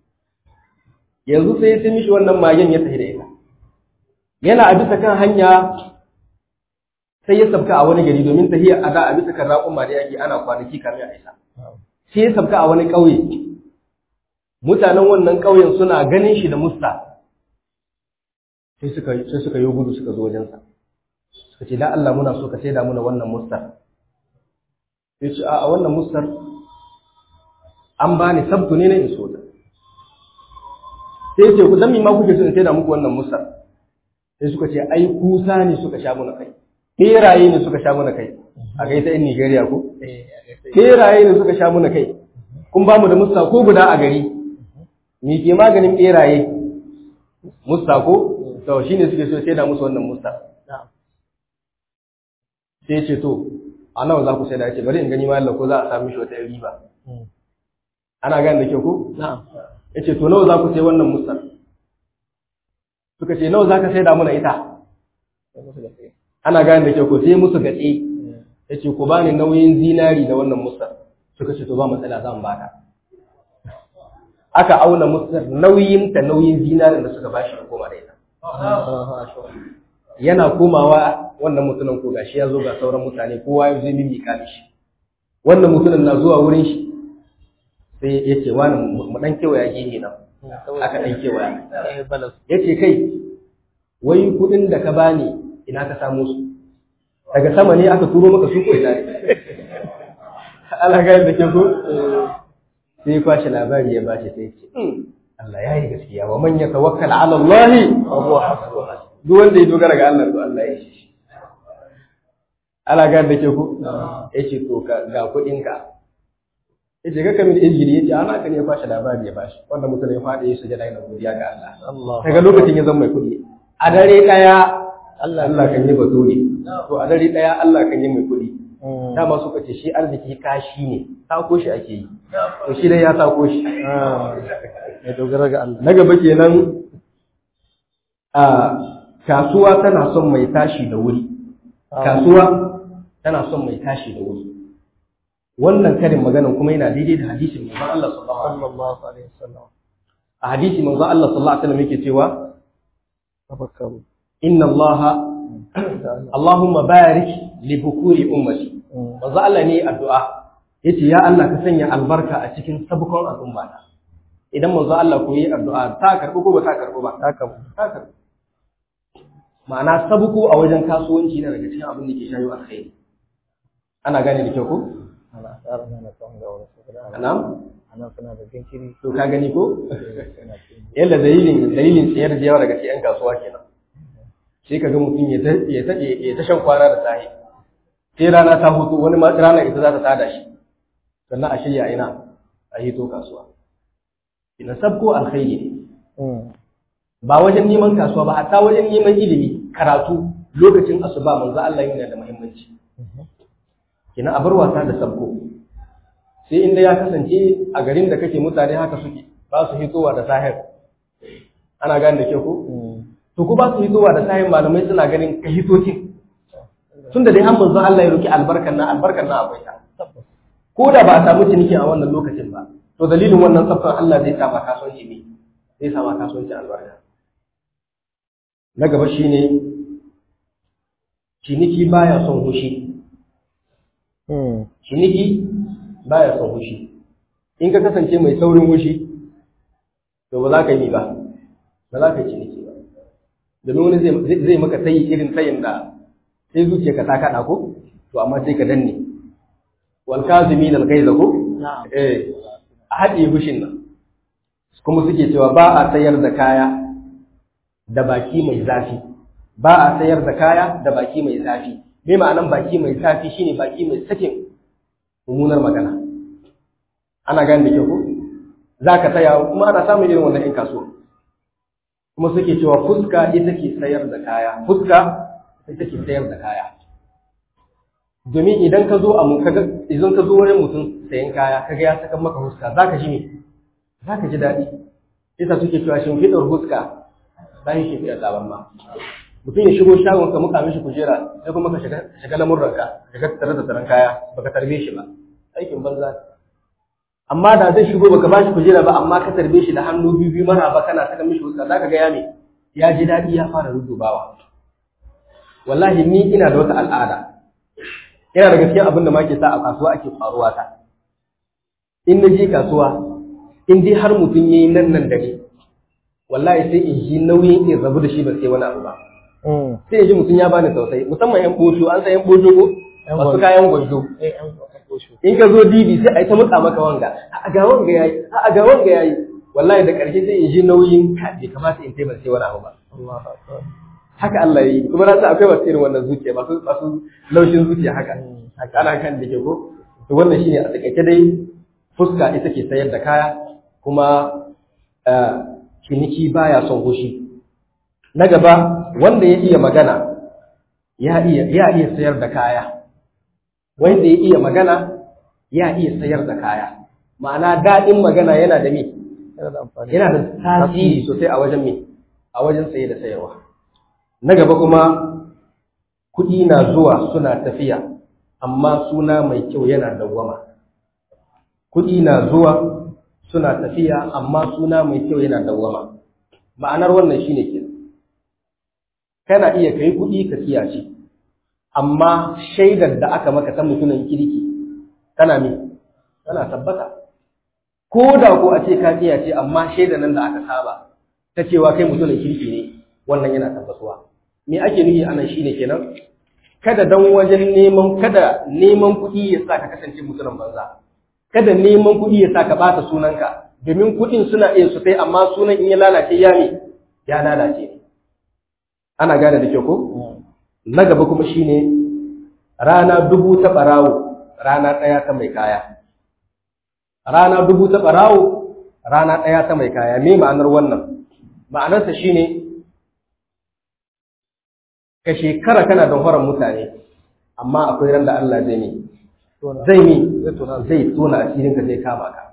yanzu sai sai mishi wannan magen ya tafi da ita yana a bisa kan hanya sai ya sabka a wani gari domin tafiya a da a bisa kan raƙuma da yake ana kwanaki kamin a isa sai ya sabka a wani ƙauye mutanen wannan ƙauyen suna ganin shi da musta sai suka sai suka yi gudu suka zo wajensa suka ce da Allah muna so ka saida muna wannan mustar sai ce a wannan mustar an bani sabtu ne na in so ta sai ce ku dan ma kuke so in saida muku wannan mustar sai suka ce ai kusa ne suka sha muna kai beraye ne suka sha muna kai a kai ta in Nigeria ko beraye ne suka sha muna kai kun ba mu da musta ko guda a gari me ke maganin beraye musta ko to shine suke so sai da musu wannan musta sai ce to a nawa za ku sai da yace bari in gani ma Allah ko za a samu shi wata riba ana gane da ke ko na'am yace to nawa za ku sai wannan musta suka ce nawa za ka sai da muna ita ana gane da ke ko sai musu gatse yace ku bani nauyin zinari da wannan musta suka ce to ba matsala zan baka aka auna musar nauyin ta nauyin zinarin da suka bashi ya koma da ita yana komawa wannan mutumin ko gashi ya zo ga sauran mutane kowa ya zai mimi mishi wannan mutumin na zuwa wurin shi sai ya ce wani mu dan kewaya gehe nan aka dan kewaya eh balas ya ce kai wai kudin da ka bani ina ka samu su daga sama ne aka turo maka su ko ina ne Allah ga yadda ke so sai ya kwashe labari ya bashi sai ya ce Allah ya yi gaskiya wa man yatawakkal ala Allah wa huwa hasbuh duk wanda ya dogara ga Allah to Allah ya shi Allah ga da ke ku yace to ka ga kudin ka yace ga kamin injili yace ana kan ya kwashe labari ya bashi wanda mutum ya fadi ya sujada yana godiya ga Allah Allah daga lokacin ya zama mai kudi a dare daya Allah Allah kan yi baturi to a dare daya Allah kan yi mai kudi dama suka ce shi arziki kashi ne ko shi ake yi to shi dai ya sako shi mai dogara ga Allah na gaba kenan a kasuwa tana son mai tashi da wuri kasuwa tana son mai tashi da wuri wannan karin maganan kuma yana daidai da hadisin manzon Allah sallallahu alaihi wasallam sallallahu alaihi wasallam a hadisi manzon Allah sallallahu alaihi wasallam yake cewa tafakkaru inna Allah Allahumma barik li bukuri ummati manzo Allah ne addu'a yace ya Allah ka sanya albarka a cikin sabukon al'umma ta idan manzo Allah ko yi addu'a ta karbu ko ba ta karbu ba haka ta karbu ma'ana sabuko a wajen kasuwanci na daga cikin abin da ke shayo alkhairi ana gane da kyau ko ana tsara mana tsawon ga wani saboda ana na'am ana suna da jinkiri to ka gani ko suna cikin yalla dalilin dalilin tsayar da yawa daga cikin kasuwa kenan sai ka ga mutum ya ta ya ta ya ta shan kwana da sahi sai rana ta hutu wani ma rana ita za ta tada shi sannan a shirya ina a hito kasuwa ina sabko alkhairi ne ba wajen neman kasuwa ba hatta wajen neman ilimi karatu lokacin asuba manzo Allah yana da muhimmanci kina a bar wasa da sabko sai inda ya kasance a garin da kake mutane haka suke ba su hitowa da sahir ana gane da ke ko to ko ba su hitowa da sahir malamai suna ganin ka hitocin tunda dai an manzo Allah ya roki albarkan nan albarkan nan akwai ta ko da ba a samu ciniki a wannan lokacin ba to dalilin wannan tsaftan Allah zai sa ma kasuwanci ne zai sa ma kasuwanci albarka na gaba shine ciniki baya son hushi ciniki baya son hushi in ka kasance mai saurin hushi to ba za ka yi ba ba za ka yi ciniki ba domin wani zai maka sayi irin sayin da sai zuciya ka ta kaɗa ko to amma sai ka danne wal kazimin al gaiza ko eh a haɗe hushin nan kuma suke cewa ba a sayar da kaya da baki mai zafi ba a sayar da kaya da baki mai zafi me ma'anan baki mai zafi shine baki mai sakin mummunar magana ana gane da kyau ko za ka saya kuma ana samun irin wannan 'yan kasuwa kuma suke cewa fuska ita ke sayar da kaya fuska ita ke sayar da kaya domin idan ka zo a mu kaga idan ka zo wurin mutum sayan kaya kaga ya saka maka fuska zaka ji me zaka ji daɗi isa suke cewa shimfiɗar fuska bayan shimfiɗar zaben ma mutum ya shigo shagon ka muka mishi kujera sai kuma ka shiga shiga lamurran ka shiga tare da taron kaya baka tarbe shi ba aikin banza amma da zai shigo baka bashi kujera ba amma ka tarbe shi da hannu biyu biyu mara ba kana saka mishi fuska zaka ga ya me ya ji daɗi ya fara rudubawa wallahi ni ina da wata al'ada yana daga cikin abin da ma ke sa a kasuwa ake faruwa ta in na je kasuwa in dai har mutum yayi nan nan da ni wallahi sai in ji nauyin in rabu da shi ba sai wani abu ba sai ya ji mutum ya bani tausayi musamman yan bosho an san yan bosho ko masu kayan gwanjo in ka zo dibi sai a yi ta mutsa maka wanga a ga wanga yayi a ga wanga yayi wallahi da ƙarshe sai in ji nauyin ka bai kamata in taimaka sai wani abu ba haka Allah ya yi kuma na san akwai masu irin wannan zuciya masu masu laushin zuciya haka ana kan da ke ko to wannan shine a takaice dai fuska ita ke sayar da kaya kuma ciniki baya son hushi na gaba wanda ya iya magana ya iya ya iya sayar da kaya wanda ya iya magana ya iya sayar da kaya ma'ana daɗin magana yana da me yana da tasiri sosai a wajen me a wajen saye da sayarwa na gaba kuma kuɗi na zuwa suna tafiya amma suna mai kyau yana dawwama kuɗi na zuwa suna tafiya amma suna mai kyau yana dawwama ma'anar wannan shine ke kana iya kai kuɗi ka kiyace amma shaidar da aka maka ta mutumin kirki tana me tana tabbata ko da ko a ce ka kiyace amma shaidar nan da aka saba ta cewa kai mutumin kirki ne wannan yana tabbatuwa me ake nufi anan shine kenan kada dan wajen neman kada neman kuɗi ya sa ka kasance mutumin banza kada neman kuɗi ya sa ka ɓata sunanka domin kuɗin suna iya su kai amma sunan in ya lalace ya ne ya lalace ana gane da kyau ko na gaba kuma shine rana dubu ta ɓarawo rana ɗaya ta mai kaya rana dubu ta ɓarawo rana ɗaya ta mai kaya me ma'anar wannan ma'anarsa shine ka shekara kana don horon mutane amma akwai ran da Allah zai ne Tona. zai mi Zai tona. zai tona asirin ka zai kama ka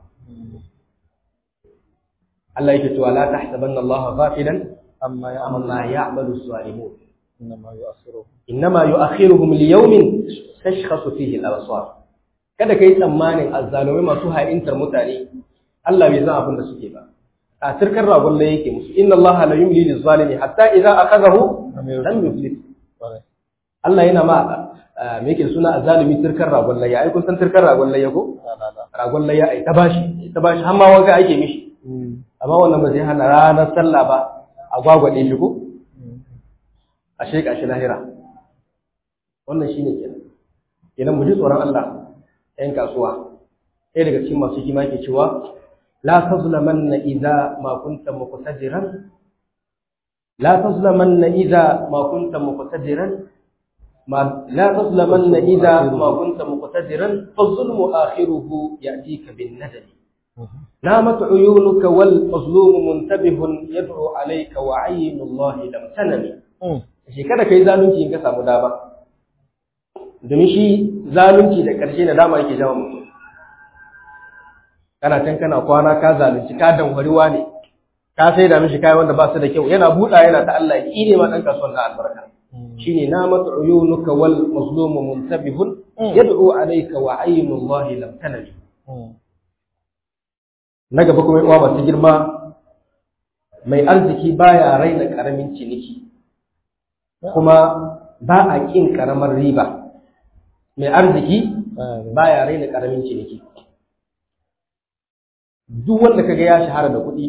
Allah yake cewa la tahsabanna Allah ghafilan Amma ya amma ya'malu zalimun innama yu'akhiruhum. innama yu'akhiruhum liyawmin tashkhasu fihi al-absar kada kai tsammanin azzalumai masu ha'intar mutane Allah bai san abin da suke ba a turkar ragon da yake musu inna Allah la yumli liz-zalimi hatta idza akhadahu lam yuflit Ƙwarai. Allah yana ma ah, me yake suna azzalumi turkar ragon layya ai kun san turkar ragon layya ko La la la. ragon layya ai ta bashi ai ta bashi har ma wanka ake mishi amma wannan ba zai hana ranar sallah ba a gwagwade shi ko a sheka shi lahira wannan shine kenan kenan mu ji tsoron Allah ɗan kasuwa ɗaya daga cikin masu hikima ke cewa la tazlamanna idza ma kunta muqtadiran la tazlamanna idza ma kunta muqtadiran ma la tazlamanna idza ma kunta muqtadiran fa zulmu akhiruhu ya'tika bin nadami نامت عيونك والمظلوم منتبه يدعو عليك وعين الله لم تنم shi kada kai zalunci in ka samu dama domin shi zalunci da ƙarshe na dama yake jawo mutum kana can kana kwana ka zalunci ka danwariwa ne ka sai da mishi kayan wanda ba su da kyau yana buɗa yana ta Allah ya ne ma ɗan kasuwan na albarka shine namat uyunuka wal mazlumu muntabihun yad'u alayka wa aynullahi lam tanami na gaba kuma uwa masu girma mai arziki baya raina karamin ciniki kuma ba a kin karamar riba mai arziki baya raina karamin ciniki duk wanda kaga ya shahara da kuɗi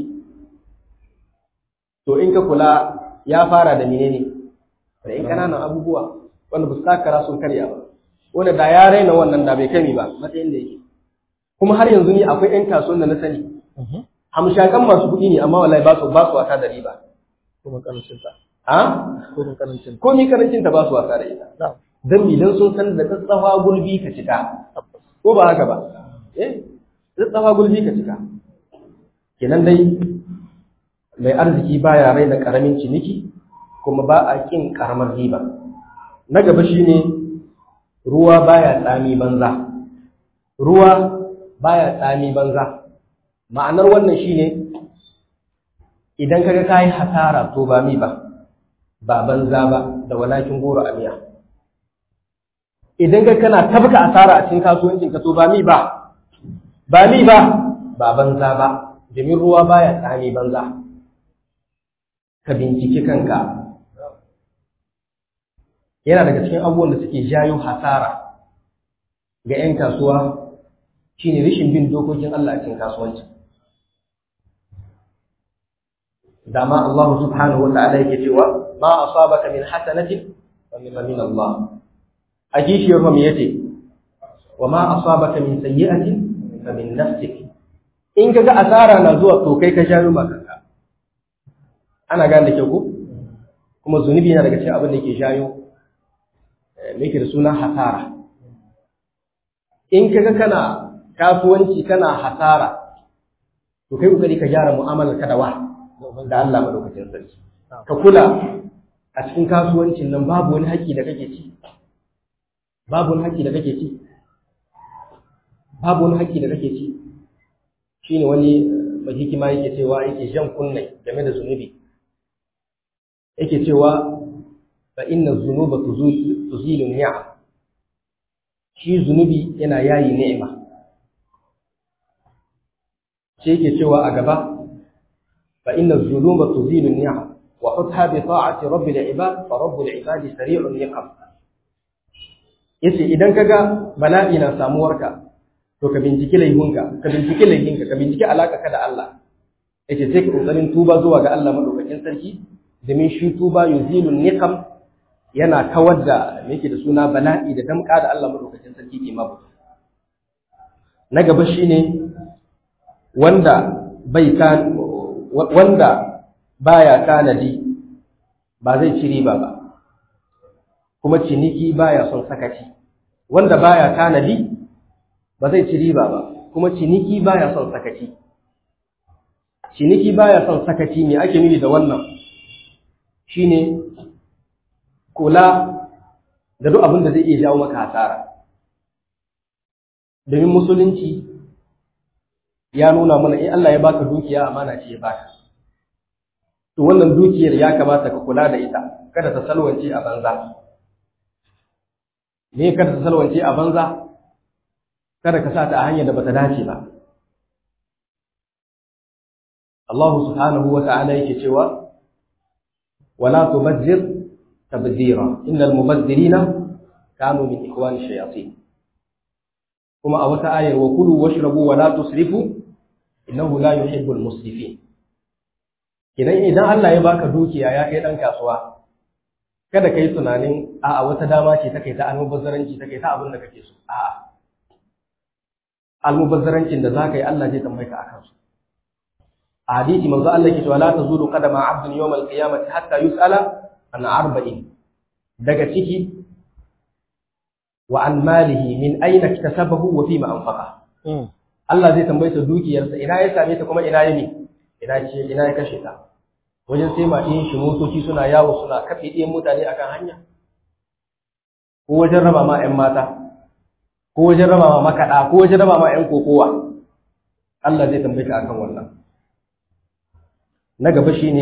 to in ka kula ya fara da menene da in kananan abubuwa wanda ba su takara sun karya ba wanda da ya raina wannan da bai kami ba matsayin da yake kuma har yanzu ni akwai 'yan kasuwan da na sani hamshakan masu kuɗi ne amma wallahi ba su ba su wasa da riba Kuma karancin ta. a Kuma karancin ta. ko ni karancin ta ba su wasa da ita Na'am. dan idan sun san da tsatsafa gulbi ka cika ko ba haka ba eh tsatsafa gulbi ka cika kenan dai mai arziki baya raina karamin ciniki kuma ba a kin karamar riba na gaba shine ruwa baya tsami banza ruwa baya tsami banza ma'anar wannan shine idan kaga kai hasara to ba mi ba ba banza ba da walakin goro a miya idan ka kana tabka asara a cikin kasuwancin ka to ba mi ba ba mi ba ba banza ba domin ruwa baya tsami banza ka binciki kanka yana daga cikin abubuwan da suke jayo hasara ga 'yan kasuwa shine rashin bin dokokin Allah a cikin kasuwanci dama Allah subhanahu wa ta'ala yake cewa ma asabaka min hasanatin fa min Allah a kishiyar ma me yace wa ma asabaka min sayyi'atin fa min nafsik in kaga asara na zuwa to kai ka jayo ma kanka ana gane da kyau ko kuma zunubi yana daga cikin abin da yake jayo me yake da suna hasara in kaga kana kasuwanci kana hasara to kai kokari ka gyara mu'amalar ka da wa da Allah madaukakin sarki ka kula a cikin kasuwancin nan babu wani haƙƙi da kake ci babu wani haƙƙi da kake ci babu wani haƙƙi da kake ci shine wani mai hikima yake cewa yake jan kunne game da zunubi yake cewa fa inna dhunuba tuzilu ni'am shi zunubi yana yayi ni'ima sai yake cewa a gaba fa inna dhunuba tuzilu ni'am wa hutha bi ta'ati rabbil ibad fa rabbul ibad sari'un niqam yace idan kaga bala'i na samuwarka to ka binciki laifinka ka binciki laifinka ka binciki alaka ka da Allah yace sai ka kokarin tuba zuwa ga Allah madaukakin sarki domin shi tuba yuzilu niqam yana kawar da me yake da suna bala'i da damka da Allah madaukakin sarki ke mabu na gaba shine wanda bai kan wanda baya tanadi ba zai ci riba ba kuma ciniki baya son sakaci wanda baya tanadi ba zai ci riba ba kuma ciniki baya son sakaci ciniki baya son sakaci me ake nufi da wannan shine kula da duk abin da zai iya jawo maka hasara domin musulunci ya nuna mana in Allah ya baka dukiya amana ce ya baka to wannan dukiyar ya kamata ka kula da ita kada ta salwance a banza me kada ta salwance a banza kada ka sa ta a hanyar da bata dace ba Allah subhanahu wa ta'ala yake cewa wala tubadzir tabdira innal mubazzirina kanu min ikhwani shayatin kuma a wata ayar wa kulu washrabu wa la tusrifu innahu la yuhibbul musrifin idan idan Allah ya baka dukiya ya kai dan kasuwa kada kai tunanin a a wata dama ce ta kai ta almubazzaranci ta kai ta abin da kake so a almubazzarancin da zaka yi Allah zai tambaye ka akan su a hadisi manzo Allah yake cewa la tazulu qadama 'abdin yawm al-qiyamati hatta yus'ala an arba'in daga ciki wa an malihi min aina iktasabahu wa fima anfaqa Allah zai tambaye sa dukiyarsa ina ya same ta kuma ina ya ne ina ce ina ya kashe ta wajen sai ma ɗin shi motoci suna yawo suna kafe ɗiyan mutane akan hanya ko wajen raba ma 'yan mata ko wajen raba ma makaɗa ko wajen raba ma 'yan kokowa Allah zai tambaye ka akan wannan na gaba shine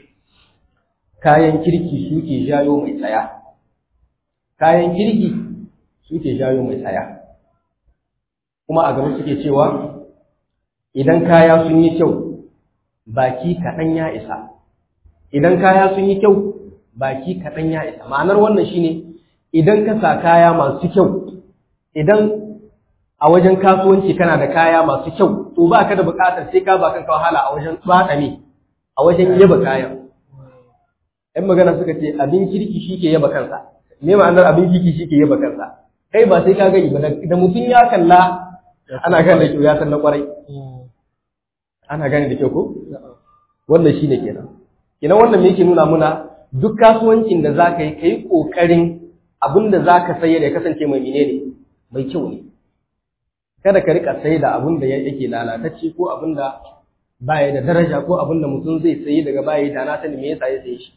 kayan kirki suke jayo mai tsaya kayan kirki suke jayo mai tsaya kuma a gaba suke cewa idan kaya sun yi kyau baki kaɗan ya isa idan kaya sun yi kyau baki kaɗan ya isa ma'anar wannan shine idan ka sa kaya masu kyau idan a wajen kasuwanci kana da kaya masu kyau to ba ka da buƙatar sai ka ba kanka wahala a wajen tsada ne a wajen yaba kayan ‘yan magana suka ce abin kirki shi ke yaba kansa me ma'anar abin kirki shi ke yaba kansa kai ba sai ka gani ba da mutum ya kalla ana gane da kyau ya san na kwarai ana gane da kyau ko wannan shi ne kenan kenan wannan me yake nuna muna duk kasuwancin da za ka yi ka yi ƙoƙarin abin da za ka sayar ya kasance mai menene mai kyau ne kada ka rika sai da abin da yake lalatacce ko abin da baya da daraja ko abin da mutum zai sayi daga baya da na sani me yasa ya saye shi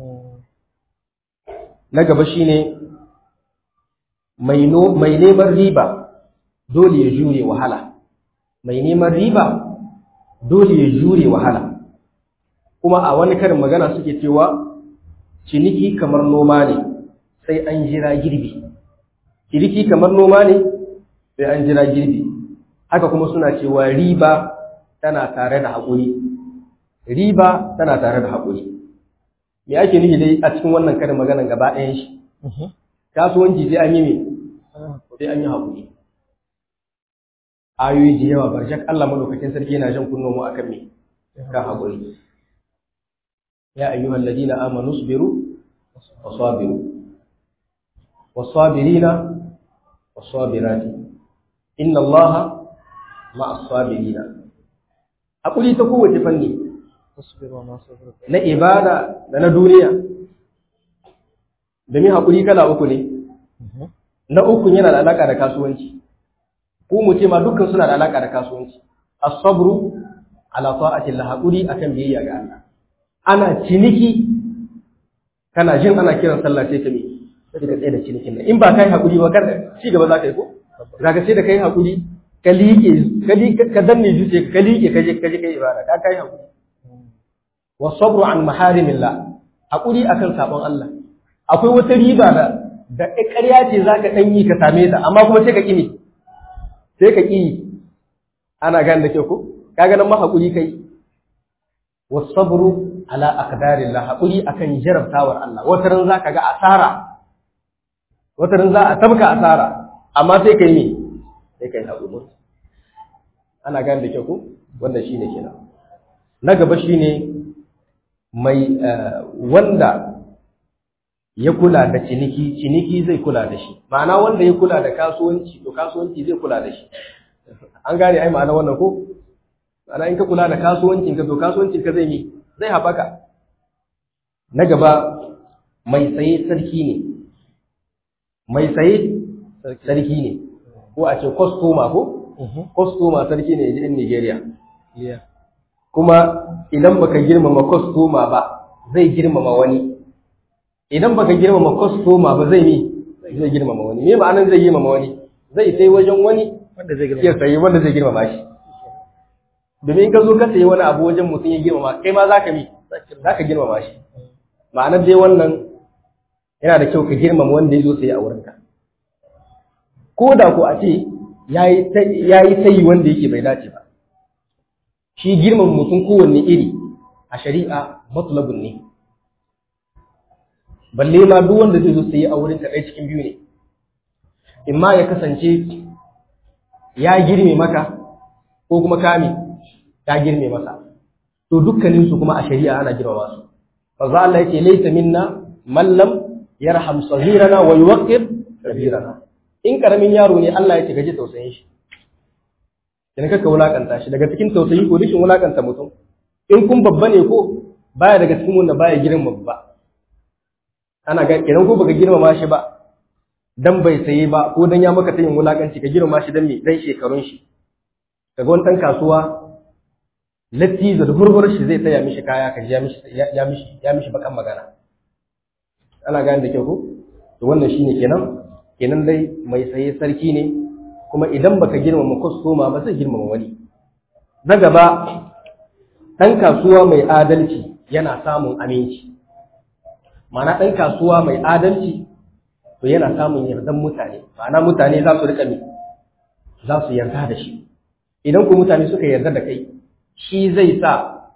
na gaba shine mai no mai neman riba dole ya jure wahala mai neman riba dole ya jure wahala kuma a wani karin magana suke cewa ciniki kamar noma ne sai an jira girbi ciniki kamar noma ne sai an jira girbi haka kuma suna cewa riba tana tare da haƙuri riba tana tare da haƙuri me ake nufi dai a cikin wannan karin maganan gaba ɗayan shi kasuwanci sai an yi me sai an yi haƙuri ayoyi da yawa barjak Allah madaukakin sarki yana jan kunno mu akan me kan haƙuri ya ayyuhal ladina amanu sabiru wasabiru wasabirina wasabirati inna Allaha ma'as sabirina haƙuri ta kowace fanni na ibada da na duniya domin haƙuri kala uku ne na uku yana da alaƙa da kasuwanci ko mu ce ma dukkan suna da alaƙa da kasuwanci as-sabru ala ta'ati Allah haƙuri akan biyayya ga Allah ana ciniki kana jin ana kiran sallah sai ka mi sai ka tsaye da cinikin nan in ba kai haƙuri ba kar ci gaba za ka yi ko zaka sai da kai haƙuri ka liƙe ka danne zuciya ka liƙe ka je ka je kai ibada ka kai haƙuri wasabru an maharimillah haƙuri akan sabon Allah akwai wata riba da da ƙarya ce zaka dan yi ka same ta amma kuma sai ka ƙi sai ka ƙi ana gane da ke ko kaga nan ma haƙuri kai wasabru ala aqdarillah haƙuri akan jarabtawar Allah wata ran zaka ga asara wata ran za a tabka asara amma sai kai ne sai kai haƙuri ana gane da ke ko wanda shine kenan na gaba shine mai wanda ya kula da ciniki ciniki zai kula da shi ma'ana wanda ya kula da kasuwanci to kasuwanci zai kula da shi an gane ai ma'ana wannan ko ma'ana in ka kula da kasuwancin ka to kasuwancin ka zai yi zai haɓaka na gaba mai saye sarki ne mai saye sarki ne ko a ce kwastoma ko kwastoma sarki ne in Nigeria kuma idan baka girmama kwastoma ba zai girmama wani idan baka girmama kwastoma ba zai mi zai girmama wani me ma'anan zai girmama wani zai sai wajen wani wanda zai ya sayi wanda zai girmama shi domin in ka zo ka sayi wani abu wajen mutum ya girmama kai ma zaka mi zaka girmama shi ma'anar dai wannan yana da kyau ka girmama wanda ya zo sayi a wurinka ko da ko a ce yayi sayi wanda yake bai dace ba shi girmama mutum kowanne iri a shari'a matlabun ne balle ma duk wanda zai zo sayi a wurinka ɗaya cikin biyu ne in ma ya kasance ya girme maka ko kuma kame ta girme masa to dukkanin su kuma a shari'a ana girmama su manzo Allah yake laysa minna man lam yarham saghirana wa yuwaqqir kabirana in karamin yaro ne Allah yake gaje tausayin shi dan kaka wulakanta shi daga cikin tausayi ko rishin wulakanta mutum in kun babba ne ko baya daga cikin wanda baya girma babba ana ga idan ko baka girmama shi ba dan bai saye ba ko dan ya maka tayin wulakanci ka girma shi dan me dan shekarun shi kaga wani dan kasuwa latti da hurhur shi zai taya mishi kaya ka ya mishi ya mishi ya mishi bakan magana ana gane da kyau ko to wannan shine kenan kenan dai mai saye sarki ne kuma idan baka girmama kwastoma ba zai girmama wani na gaba dan kasuwa mai adalci yana samun aminci ma'ana dan kasuwa mai adalci to yana samun yardan mutane ma'ana mutane za su rika mi za su yarda da shi idan ku mutane suka yarda da kai shi zai sa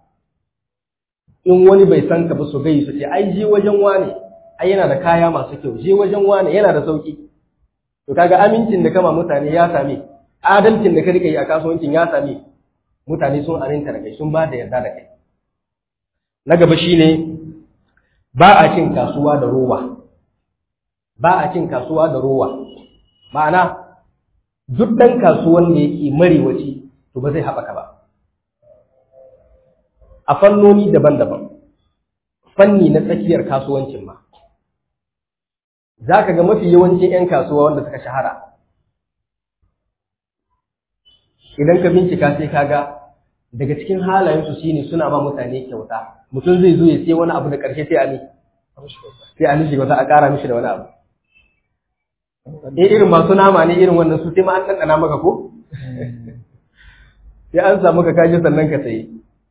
in wani bai san ka ba su gai su ce ai je wajen wane ai yana da kaya masu kyau je wajen wane yana da sauki to kaga amincin da kama mutane ya same adalcin da ka rika yi a kasuwancin ya same mutane sun aminta da kai sun ba da yarda da kai na gaba shine ba a cin kasuwa da rowa ba a cin kasuwa da rowa ma'ana duk ɗan kasuwan da yake marewaci to ba zai haɓaka ba a fannoni daban-daban fanni na tsakiyar kasuwancin ma za ka ga mafi yawancin 'yan kasuwa wanda suka shahara idan ka bincika sai ka ga daga cikin halayensu shine suna ba mutane kyauta mutum zai zo ya sai wani abu da ƙarshe sai a ne sai a nishi wata a ƙara mishi da wani abu eh irin masu nama ne irin wannan su sai ma an ɗanɗana maka ko sai an samu ka kaji sannan ka sayi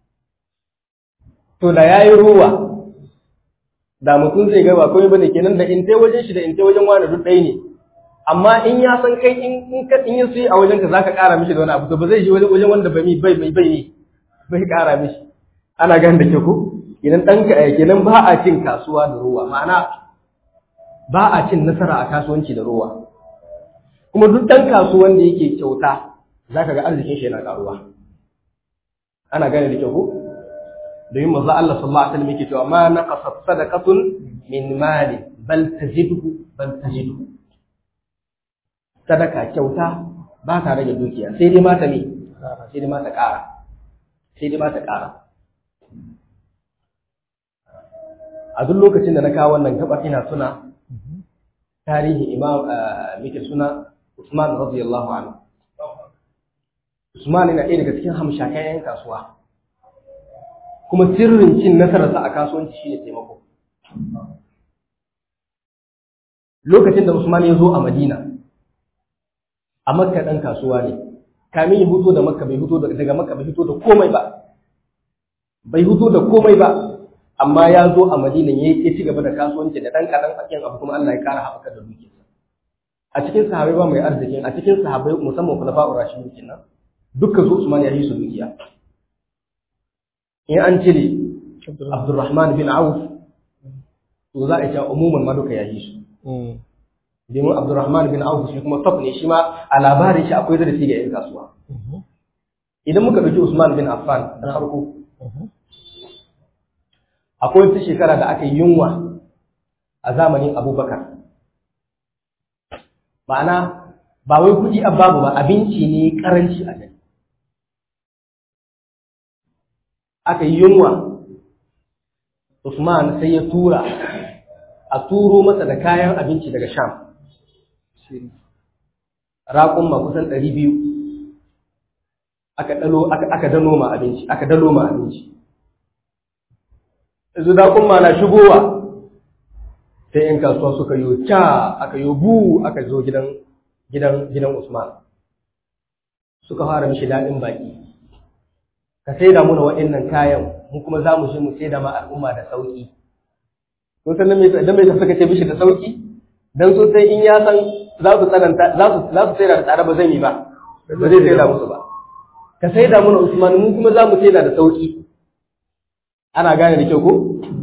to da yayi ruwa da mutum zai ga ba komai bane kenan da in tai wajen shi da in tai wajen wani duk ɗaya ne amma in ya san kai in in ka in ya suyi a wajen ka zaka ƙara mishi da wani abu to ba zai je wajen wajen wanda bai bai bai bai bai ƙara mishi ana ganin da ke ko idan ɗanka kenan ba a cin kasuwa da ruwa ma'ana ba a cin nasara a kasuwanci da ruwa kuma duk ɗan kasuwan da yake kyauta za ka ga arzikin shi yana ƙaruwa ana gane da kyau ko domin manzo Allah sallallahu alaihi wasallam yake cewa ma naqasat sadaqatun min mali bal tazidu bal tazidu sadaka kyauta ba ta rage dukiya sai dai ma ta me sai dai ma ta ƙara sai dai ma ta ƙara a duk lokacin da na kawo wannan gabar ina suna tarihi imam muke suna Usman radiyallahu anhu Usman yana ɗaya daga cikin hamshakan 'yan kasuwa kuma sirrin cin nasararsa a kasuwanci shine taimako lokacin da Usman ya zo a Madina a Makka ɗan kasuwa ne kamin ya huto da Makka bai huto daga Makka bai huto da komai ba bai huto da komai ba amma ya zo a Madina ya ci gaba da kasuwanci da ɗan kaɗan akin abu kuma Allah ya ƙara haɓaka da dukiyarsa a cikin sahabai ba mai arzikin a cikin sahabai musamman khulafa'ur rashidun kenan dukkan su Usman ya yi su dukiya in an cire Abdurrahman bin Auf to za a ce umuman ma duka ya yi su domin Abdurrahman bin Auf shi kuma top ne shi ma a labarin shi akwai darasi ga 'yan kasuwa idan muka ɗauki Usman bin Affan na farko akwai wata shekara da aka yi yunwa a zamanin Abubakar ma'ana ba wai kuɗi a babu ba abinci ne karanci a gari aka yi yunwa Usman sai ya tura a turo masa da kayan abinci daga Sham raƙun ma kusan ɗari biyu aka dalo aka dano ma abinci aka dalo ma abinci yanzu raƙun ma na shigowa sai ‘yan kasuwa suka yi ca aka yi bu aka zo gidan gidan gidan Usman suka fara mishi daɗin baki ka saida muna waɗannan kayan mu kuma za mu je mu saida ma al'umma da sauki kun san me dan me suka ce mishi da sauki dan so sai in ya san za su tsananta za su za su saida da tsada ba zan yi ba ba zai saida musu ba ka saida muna Usman mu kuma za mu saida da sauki ana gane da kyau ko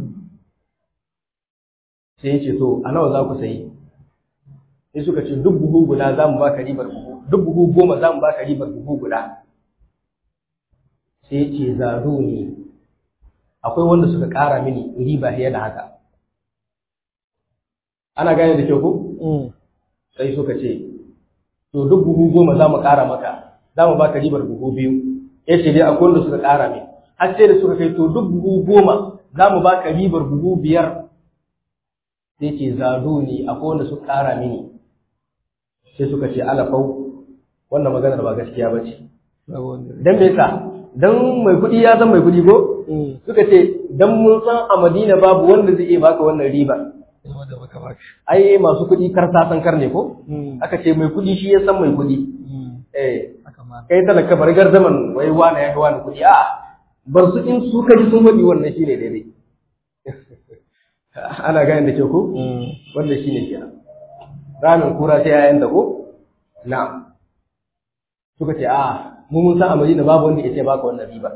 sai ya ce to a nawa za ku sayi sai suka ce duk buhu guda za mu baka ribar buhu duk buhu goma za mu baka ribar buhu guda sai ce zaro ne akwai wanda suka ƙara mini riba fiye da haka ana gane da kyau ko sai suka ce to duk buhu goma za mu ƙara maka za mu baka ribar buhu biyu ya ce dai akwai wanda suka ƙara mini har sai da suka kai to duk buhu goma za mu baka ribar buhu biyar sai ce zado ne akwai wanda suka ƙara mini sai suka ce alafau wannan maganar ba gaskiya ba ce dan me yasa dan mai kuɗi ya san mai kuɗi ko suka ce dan mun san a Madina babu wanda zai iya baka wannan riba ai masu kuɗi kar ta san kar ne ko aka ce mai kuɗi shi ya san mai kuɗi eh kai talaka bar gardaman wai wani ya ga wani kuɗi a bar su in su kaji sun faɗi wannan shine daidai ana gane da ke ko wannan shine kenan ramin kura sai yayan da ko na suka ce a mu mun san a Madina babu wanda ya ce baka wannan riba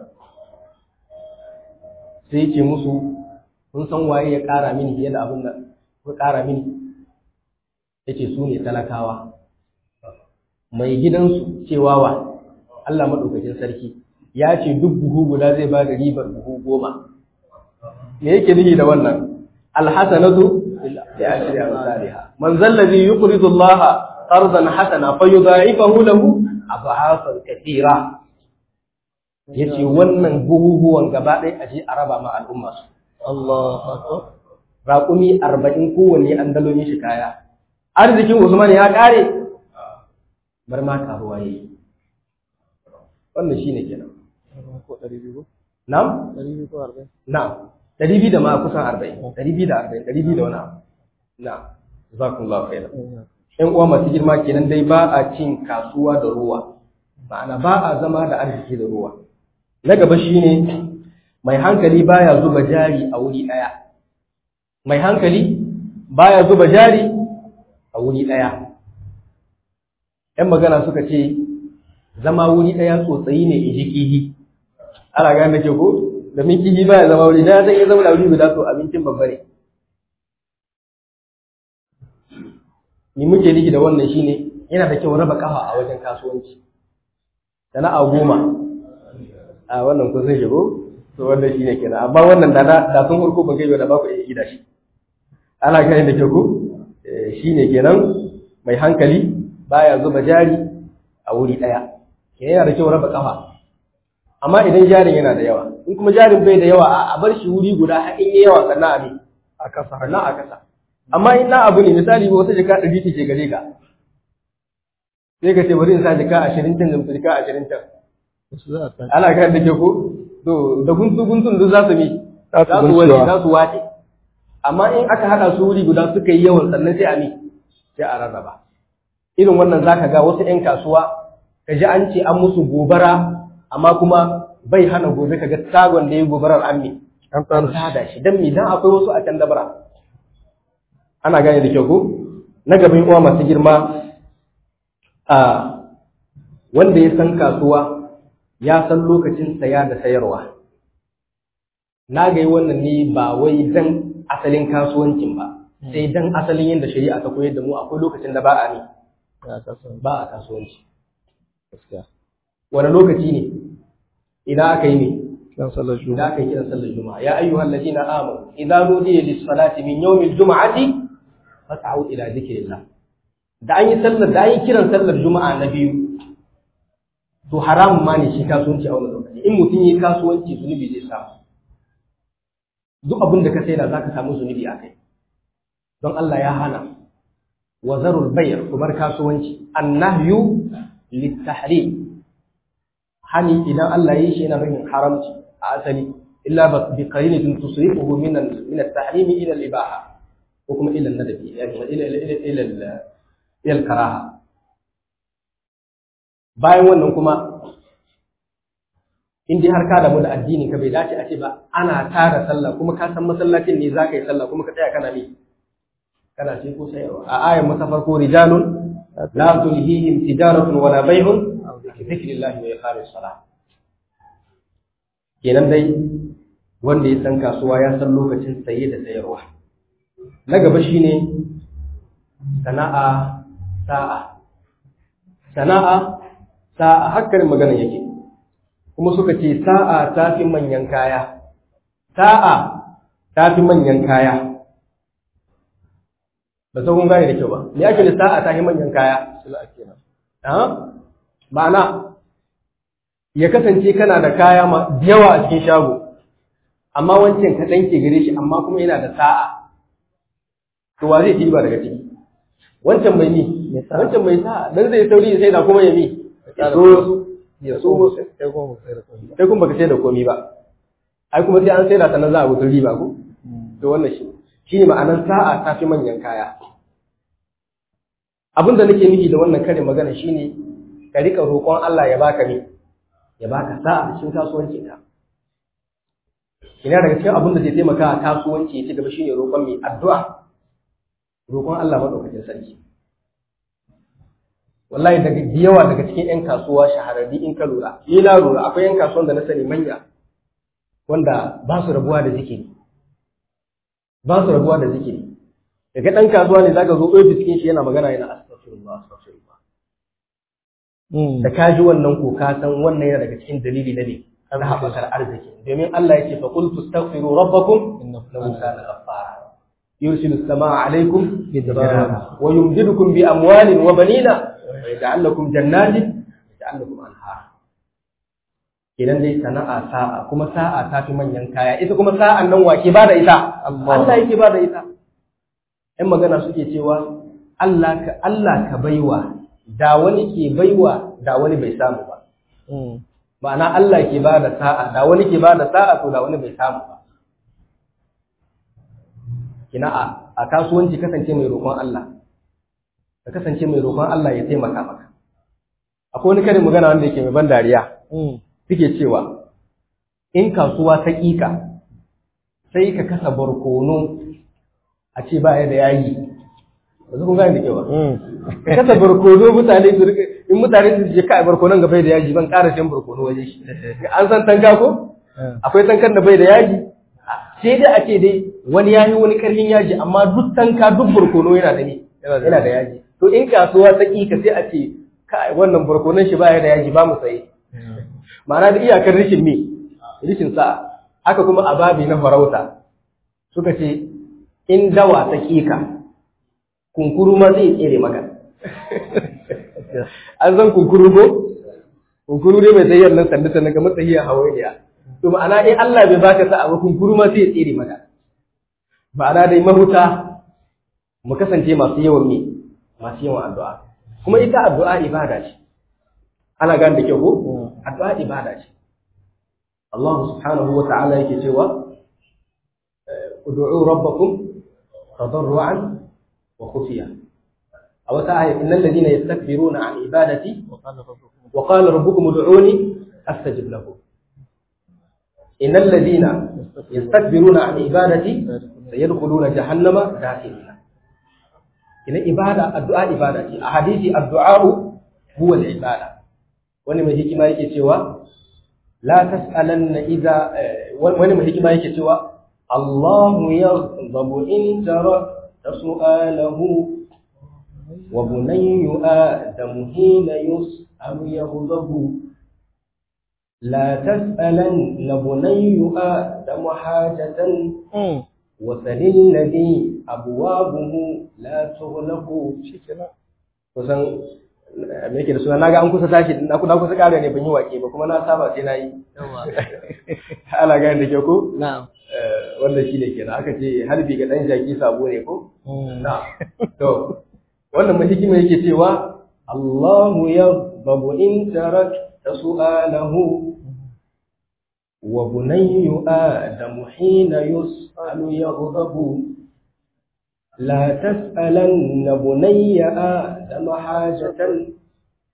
sai yake musu kun san waye ya ƙara mini fiye da abin da ku ƙara mini yake su ne talakawa mai gidansu cewa wa Allah maɗaukakin sarki ya ce duk buhu guda zai ba da ribar buhu goma me yake nufi da wannan alhasanatu bi ashri amsalha man zallazi yuqridu Allah qardan hasana fayudha'ifahu lahu adhafan kathira yace wannan buhuhuwan gaba ɗaya aje a raba ma al'umma su Allahu akbar raƙumi arba'in kowanne an dalo mishi kaya arzikin Usman ya ƙare bar ma karuwa yayi wannan shine kenan ko ɗari biyu na'am ɗari biyu ko arba'in na'am ɗari biyu da ma kusan arba'in ɗari biyu da arba'in ɗari biyu da wani abu na'am jazakumullahu khairan ƴan uwa masu girma kenan dai ba a cin kasuwa da ruwa ma'ana ba a zama da arziki da ruwa na gaba shine mai hankali baya zuba jari a wuri ɗaya mai hankali baya zuba jari a wuri ɗaya ‘yan magana suka ce zama wuri ɗaya tsotsayi ne in ji kihi ana gane da ke ko domin kihi baya zama wuri ɗaya zai iya zama da wuri guda to abincin babba ne ni muke niki da wannan shine yana da kyau raba kafa a wajen kasuwanci sana'a goma a wannan kun san shigo to wannan shine kenan amma wannan da da sun hurko ban kai da ba ku iya gida shi ana gane da kyau ko shine kenan mai hankali baya zuba jari a wuri daya ke yana da kyau raba kafa amma idan jarin yana da yawa in kuma jarin bai da yawa a bar shi wuri guda har in yi yawa sannan a bi a kasa sannan a kasa amma in na abu ne misali ba wata jika ɗari ce gare ka sai ka ce bari in sa jika ashirin can da jika ashirin can su za a san ana kan da ke ko to da guntu guntun duk za su mi Za su za su wani guncewa. za su wace amma in aka haɗa su wuri guda suka yi yawan sannan sai a mi sai a rarraba irin wannan zaka ga wasu 'yan kasuwa ka ji an ce an musu gobara amma kuma bai hana gobe ka ga tagon da ya gobarar an mi an an tsara tada shi dan me dan akwai wasu a can dabara ana gane da kyau ko na gaban uwa masu girma a wanda ya san kasuwa ya san lokacin saya da sayarwa na ga yi wannan ne ba wai dan asalin kasuwancin ba sai dan asalin yadda shari'a ta koyar da mu akwai lokacin da ba a ne ya kasa ba a kasuwanci gaskiya wani lokaci ne idan aka yi ne dan sallar da juma'a aka yi kiran sallar juma'a ya ayyuhal ladina amanu idza nudiya lis salati min yawmil juma'ati fas'au ila dhikrillah da an yi sallar da an yi kiran sallar juma'a na biyu to haramun ma ne shi kasuwanci a wannan lokaci in mutum yi kasuwanci zunubi zai samu duk abin da ka saida zaka samu zunubi a kai don Allah ya hana wa zarul bay' kumar kasuwanci annahyu litahrim hani idan Allah ya yi shi yana nufin haramci a asali illa ba bi qarinatin tusrifuhu min al- min at-tahrim ila al-ibaha ko kuma ila an-nadabi yani ila ila ila ila ila al-karaha bayan wannan kuma in dai har ka damu da addini ka bai dace a ce ba ana tara sallah kuma ka san masallacin ne za ka yi sallah kuma ka tsaya kana ne kana ce ko sayarwa a ayan masa farko rijalun la tulhihim tijaratun wala bay'un bi dhikrillahi wa iqamis salah kenan dai wanda ya san kasuwa ya san lokacin saye da sayarwa na gaba shine sana'a sa'a sana'a sa'a hakkarin magana yake kuma suka ce sa'a ta fi manyan kaya sa'a ta fi manyan kaya ba sai kun gane da kyau ba me ake da sa'a ta fi manyan kaya ma'ana ya kasance kana da kaya da yawa a cikin shago amma wancan kaɗan ke gare shi amma kuma yana da sa'a to wa zai ba daga ciki wancan mai ni wancan mai sa'a dan zai sauri sai da kuma ya mi ya so ya so sai kuma sai da komai sai kuma baka sai da komai ba ai kuma sai an sai da sannan za a wutar riba ko to wannan shi shine ma'anar sa'a ta fi manyan kaya abin da nake nufi da wannan karin magana shine ka rika roƙon Allah ya baka ne ya baka sa'a cikin kasuwancin ka ina daga cikin abin da zai taimaka a kasuwanci ya ci gaba shine roƙon mai addu'a roƙon Allah madaukakin sarki wallahi daga yawa daga cikin ƴan kasuwa shahararri in ka lura ni na lura akwai ƴan kasuwan da na sani manya wanda ba su rabuwa da zikiri ba su rabuwa da zikiri daga ɗan kasuwa ne zaka zo ofis cikin shi yana magana yana astaghfirullah astaghfirullah da ka ji wannan ko ka san wannan yana daga cikin dalili na ne na haɓakar arziki domin Allah ya ce fa qul tastaghfiru rabbakum innahu kana ghaffara yursilu as-samaa 'alaykum midrara wa yumdidukum bi amwalin wa banina wa yaj'al lakum jannatin wa yaj'al lakum anhara idan dai sana'a sa'a kuma sa'a ta fi manyan kaya ita kuma sa'an nan wake ba da ita Allah yake ba da ita ɗan magana suke cewa Allah ka Allah ka baiwa da wani ke baiwa da wani bai samu ba ma'ana Allah ke ba da sa'a da wani ke ba da sa'a to da wani bai samu ba kina a a kasuwanci kasance mai roƙon Allah ka kasance mai roƙon Allah ya taimaka maka akwai wani karin magana wanda yake mai ban dariya suke cewa in kasuwa ta ƙiƙa sai ka kasa barkono a ce ba ya da yayi ba su kun gane da kewa ka kasa barkono mutane su rika in mutane su je kai barkonon ga bai da yaji ban ƙara shan barkono waje shi an san tanka ko akwai tankan da bai da yaji sai dai a ce dai wani ya yi wani karfin yaji amma duk tanka duk barkono yana da ne yana da yaji to in kasuwa ta ƙiƙa sai a ce kai wannan barkonon shi ba ya da yaji ba mu saye ma'ana da iyakar rishin me rishin sa'a haka kuma a babi na farauta suka ce in dawa ta kika kunkuru ma zai tsere maka an san kunkuru ko kunkuru ne mai tsayyar nan sanda sannan kamar tsahiyar hawainiya to ma'ana in Allah bai baka sa'a ba kunkuru ma zai tsere maka ma'ana dai mahuta mu kasance masu yawan me masu yawan addu'a kuma ita addu'a ibada ce ana gane da kyau ko addu'a ibada ce Allah subhanahu wa ta'ala yake cewa ud'u rabbakum tadarruan wa khufiya a wata aya innal ladina yastakbiruna an ibadati wa qala rabbukum ud'uni astajib lakum innal ladina yastakbiruna an ibadati sayadkhuluna jahannama dakhilina ina ibada addu'a ibada ce a hadisi addu'a huwa al-ibada wani mai hikima yake cewa la tas'alanna idza wani mai hikima yake cewa Allahu yaghdabu in tarakta su'alahu wa bunayyu adamu hina yus'alu yaghdabu la tas'alanna bunayyu adamu hajatan وسل الذي أبوابه لا تغلق kusan me yake da suna naga an kusa tashi na kusa kusa kare ne ban yi wake ba kuma na saba sai na yi ala gani da ke ko na'am wanda shi ne kenan aka ce harbi ga dan jaki sabo ne ko na to wannan mai hikima yake cewa Allahu yaghdabu in tarakta su'alahu wa bunayyu adamu hina yus'alu yaghdabu لا تسألن بني آدم حاجة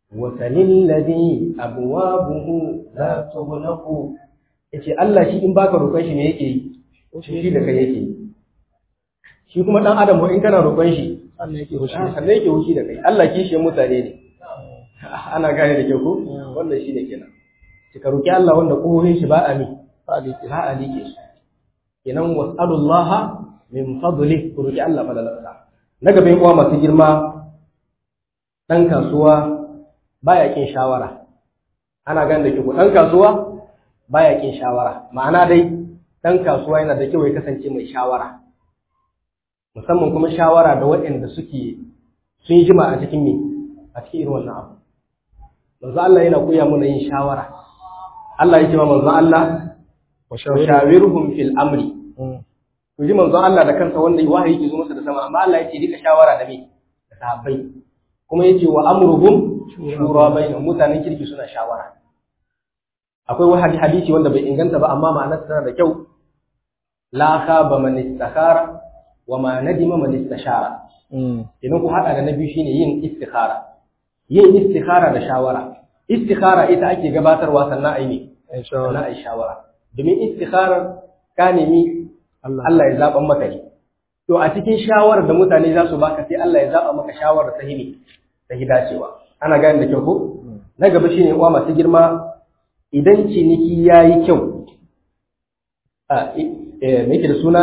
wasalin ladhi abwabuhu la tughlaqu yace Allah shi in baka roƙon shi ne yake yi shi da kai yake yi shi kuma dan adam in kana roƙon shi Allah yake hushi sannan yake hushi da kai Allah kishi mutane ne ana gane da kyau ko wannan shi ne kenan ki ka roƙi Allah wanda kohohin shi ba a mi fadi ke ba a like su kenan was'alullaha min fadli ku roƙi Allah fadalarsa na gaban uwa masu girma dan kasuwa baya kin shawara ana gane da kyau dan kasuwa baya kin shawara ma'ana dai dan kasuwa yana da kyau ya kasance mai shawara musamman kuma shawara da waɗanda suke sun yi jima a cikin me a cikin irin wannan abu manzo Allah yana koya mana yin shawara Allah ya ce wa manzo Allah wa shawirhum fil amri ku ji manzo Allah da kansa wanda wahayi ke zo masa da sama amma Allah ya ce rika shawara da me da sahabbai kuma yace wa amruhum shura bainahum mutanen kirki suna shawara akwai wani hadisi wanda bai inganta ba amma ma'anar tana da kyau la khaba man istakhara wa ma nadima man istashara idan ku hada da na biyu shine yin istikhara yin istikhara da shawara istikhara ita ake gabatarwa sannan ai ne sannan ai shawara domin istikharar ka nemi Allah ya zaban maka ne to a cikin shawarar da mutane za su baka sai Allah ya zaba maka shawarar ta hini ta hidacewa ana gane da kyau ko na gaba shine uwa masu girma idan ciniki yayi kyau a eh me yake da suna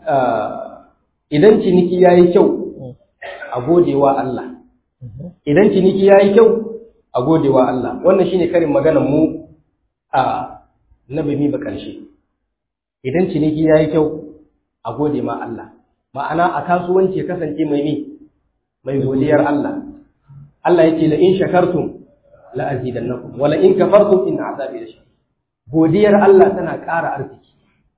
idan ciniki yayi kyau a godewa Allah idan ciniki yayi kyau a godewa Allah wannan shine karin maganar mu a nabi mi ba karshe idan ciniki yayi kyau a gode ma Allah ma'ana a kasuwanci ya kasance mai ne mai godiyar Allah Allah yake la in shakartum la azidannakum wala in kafartum in azabi lashadid godiyar Allah tana ƙara arziki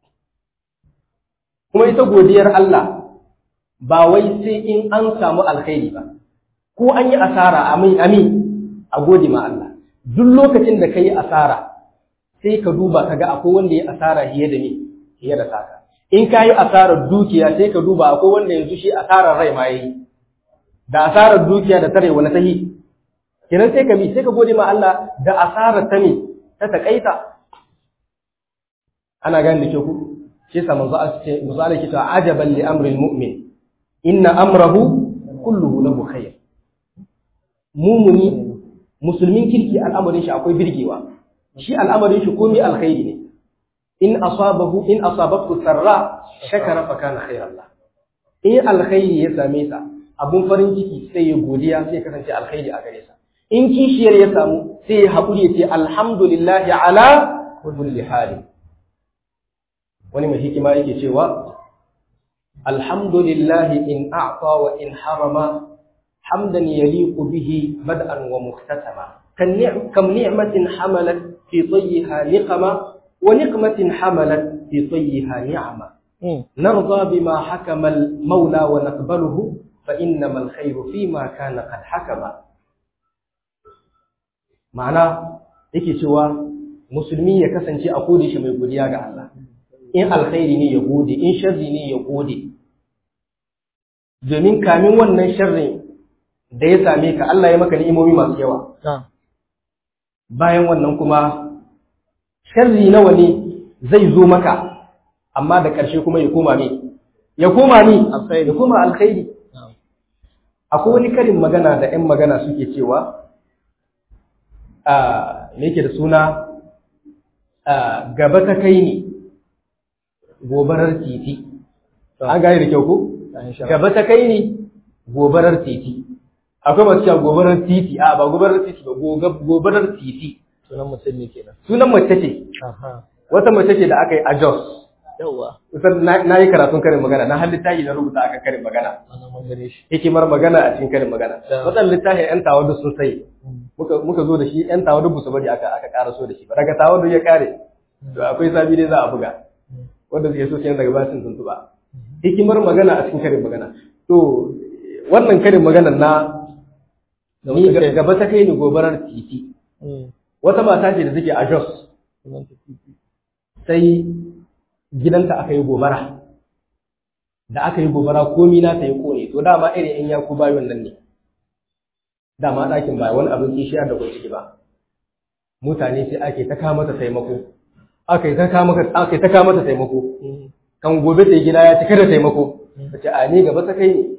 kuma ita godiyar Allah ba wai sai in an samu alkhairi ba ko an yi asara amin amin a gode ma Allah duk lokacin da kai asara sai ka duba kaga akwai wanda ya asara fiye da ni fiye da saka in ka yi asarar dukiya sai ka duba akwai wanda yanzu shi asarar rai ma yayi da asarar dukiya da tare wani tahi kenan sai ka bi sai ka gode ma Allah da asarar ta ne ta takaita ana gane da ke ku shi yasa manzo Allah ce manzo Allah ke cewa ajaban li amril mu'min inna amrahu kulluhu lahu khair mumuni musulmin kirki al'amarin shi akwai birgewa shi al'amarin shi komai alkhairi ne in asabahu in asabathu sarra shakara fa kana khairan la in alkhairi ya same sa abun farin ciki sai ya godiya sai ya kasance alkhairi a gare sa in kishiyar ya samu sai ya haƙuri ya ce alhamdulillahi ala kulli hali wani mai hikima yake cewa alhamdulillahi in a'ta wa in harama hamdan yaliqu bihi bad'an wa muhtasama kam ni'matin hamalat fi tayyiha niqama ونقمة حملت في طيها نعمة نرضى بما حكم المولى ونقبله فإنما الخير فيما كان قد حكم معنى yake cewa musulmi ya kasance a kode shi mai godiya ga Allah in alkhairi ne ya gode in sharri ne ya gode domin kamin wannan sharrin da ya same ka Allah ya maka ni'imomi masu yawa bayan wannan kuma sharri nawa ne zai zo maka amma da ƙarshe kuma ya koma ne ya koma ni ya koma alkhairi akwai wani karin magana da 'yan magana suke cewa a me yake da suna gaba ta kai ne gobarar titi an gane da kyau ko gaba ta kai ne gobarar titi akwai masu cewa gobarar titi a ba gobarar titi ba gobarar titi sunan mutum ne kenan sunan mace ce wata mace ce da aka yi a Jos yawa kusan na yi karatun karin magana na har littafi na rubuta aka karin magana ana man gane shi hikimar magana a cikin karin magana Da. wadan littafin yan tawadu sun sai muka muka zo da shi yan tawadu ba su bari aka aka ƙara so da shi ba daga tawadu ya kare to akwai sabi dai za a buga wanda suke so kenan daga basin tuntuba hikimar magana a cikin karin magana to wannan karin magana na Da ni wata kai. gaba ta kai ni gobarar titi wata mata ce da take a Jos sunan ta titi sai gidanta aka yi gobara da aka yi gobara komi na ta yi kone to dama irin yan yaku bayon nan ne dama ɗakin ba wani abin kishiyar da ciki ba mutane sai ake ta kama mata taimako aka yi ta kama aka yi ta kama mata taimako kan gobe ta gida ya cika da taimako ta ce a ni gaba ta kai ne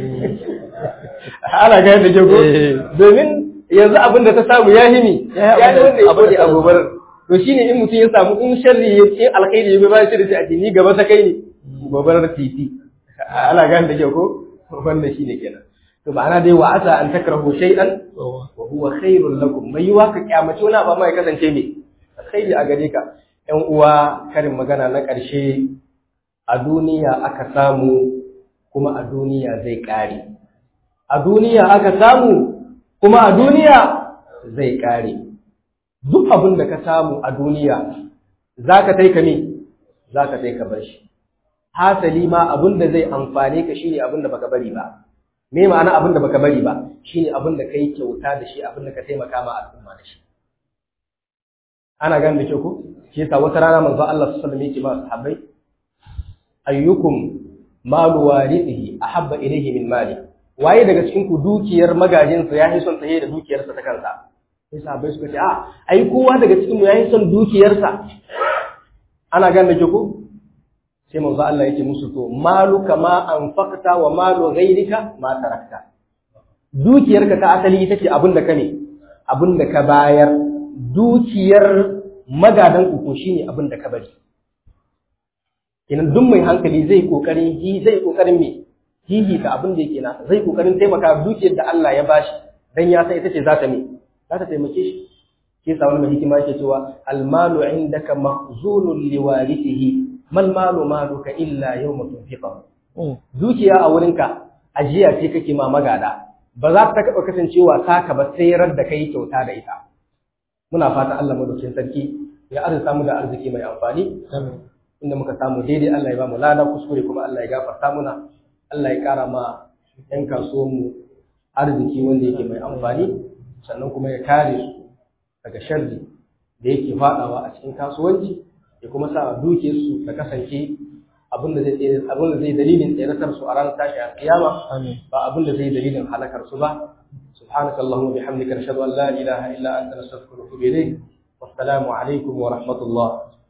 ana gaya da jago domin yanzu abin da ta samu ya himi ya yi wanda ya bude a gobar to shine in mutum ya samu in sharri ya ce alkhairi ya ba shi da a ce ni gaba ta kai ne gobarar titi ana gaya da jago wannan shine kenan to ba ana dai wa asa an takrahu shay'an wa huwa khairul lakum mai yiwa ka kyamace wani abu mai kasance ne alkhairi a gare ka ƴan uwa karin magana na ƙarshe a duniya aka samu kuma a duniya zai ƙare a duniya aka samu kuma a duniya zai ƙare duk abin da ka samu a duniya za ka taika me za ka taika bar shi hasali ma abin da zai amfane ka shine abin da baka bari ba me ma'ana abin da baka bari ba shine abin da kai kyauta da shi abin da ka taimaka ma al'umma da shi ana gane da kyau ko shi yasa wata rana manzo Allah sallallahu alaihi wasallam yake ma sahabbai ayyukum malu warithihi ahabba ilayhi min mali waye daga cikin ku dukiyar magajinsa ya son tsaye da dukiyarsa ta kansa sai sahabbai suka ce a ai kowa daga cikin mu yayi son dukiyarsa ana gane da kyau ko sai manzo Allah yake musu to malu kama anfaqta wa malu ghayrika ma tarakta dukiyarka ta asali ita ce abin da ka ne abin da ka bayar dukiyar magadan ku shine abin da ka bari kenan duk mai hankali zai kokarin hi zai kokarin me hihi ta abin da yake nasa zai kokarin taimaka dukiyar da Allah ya bashi dan ya san ita ce za ta me za ta taimake shi shi yasa wani mai hikima yake cewa almalu indaka mahzunun liwarithihi mal malu maluka illa yawma tunfiqa dukiya a wurinka ajiya ce kake ma magada ba za ta taɓa kasancewa taka ba sai rar da kai kyauta da ita muna fata Allah madaukakin sarki ya arzuta mu da arziki mai amfani inda muka samu daidai Allah ya ba mu lada kuskure kuma Allah ya gafarta muna Allah ya kara ma yan kasuwan mu arziki wanda yake mai amfani sannan kuma ya kare su daga sharri da yake fadawa a cikin kasuwanci ya kuma sa dukiyar su ta kasance abin da zai tsere abin da zai dalilin tseratar su a ranar tashi a kiyama ba abin da zai dalilin halakar su ba سبحانك اللهم وبحمدك نشهد ان لا اله الا انت نستغفرك ونتوب اليك والسلام عليكم ورحمه الله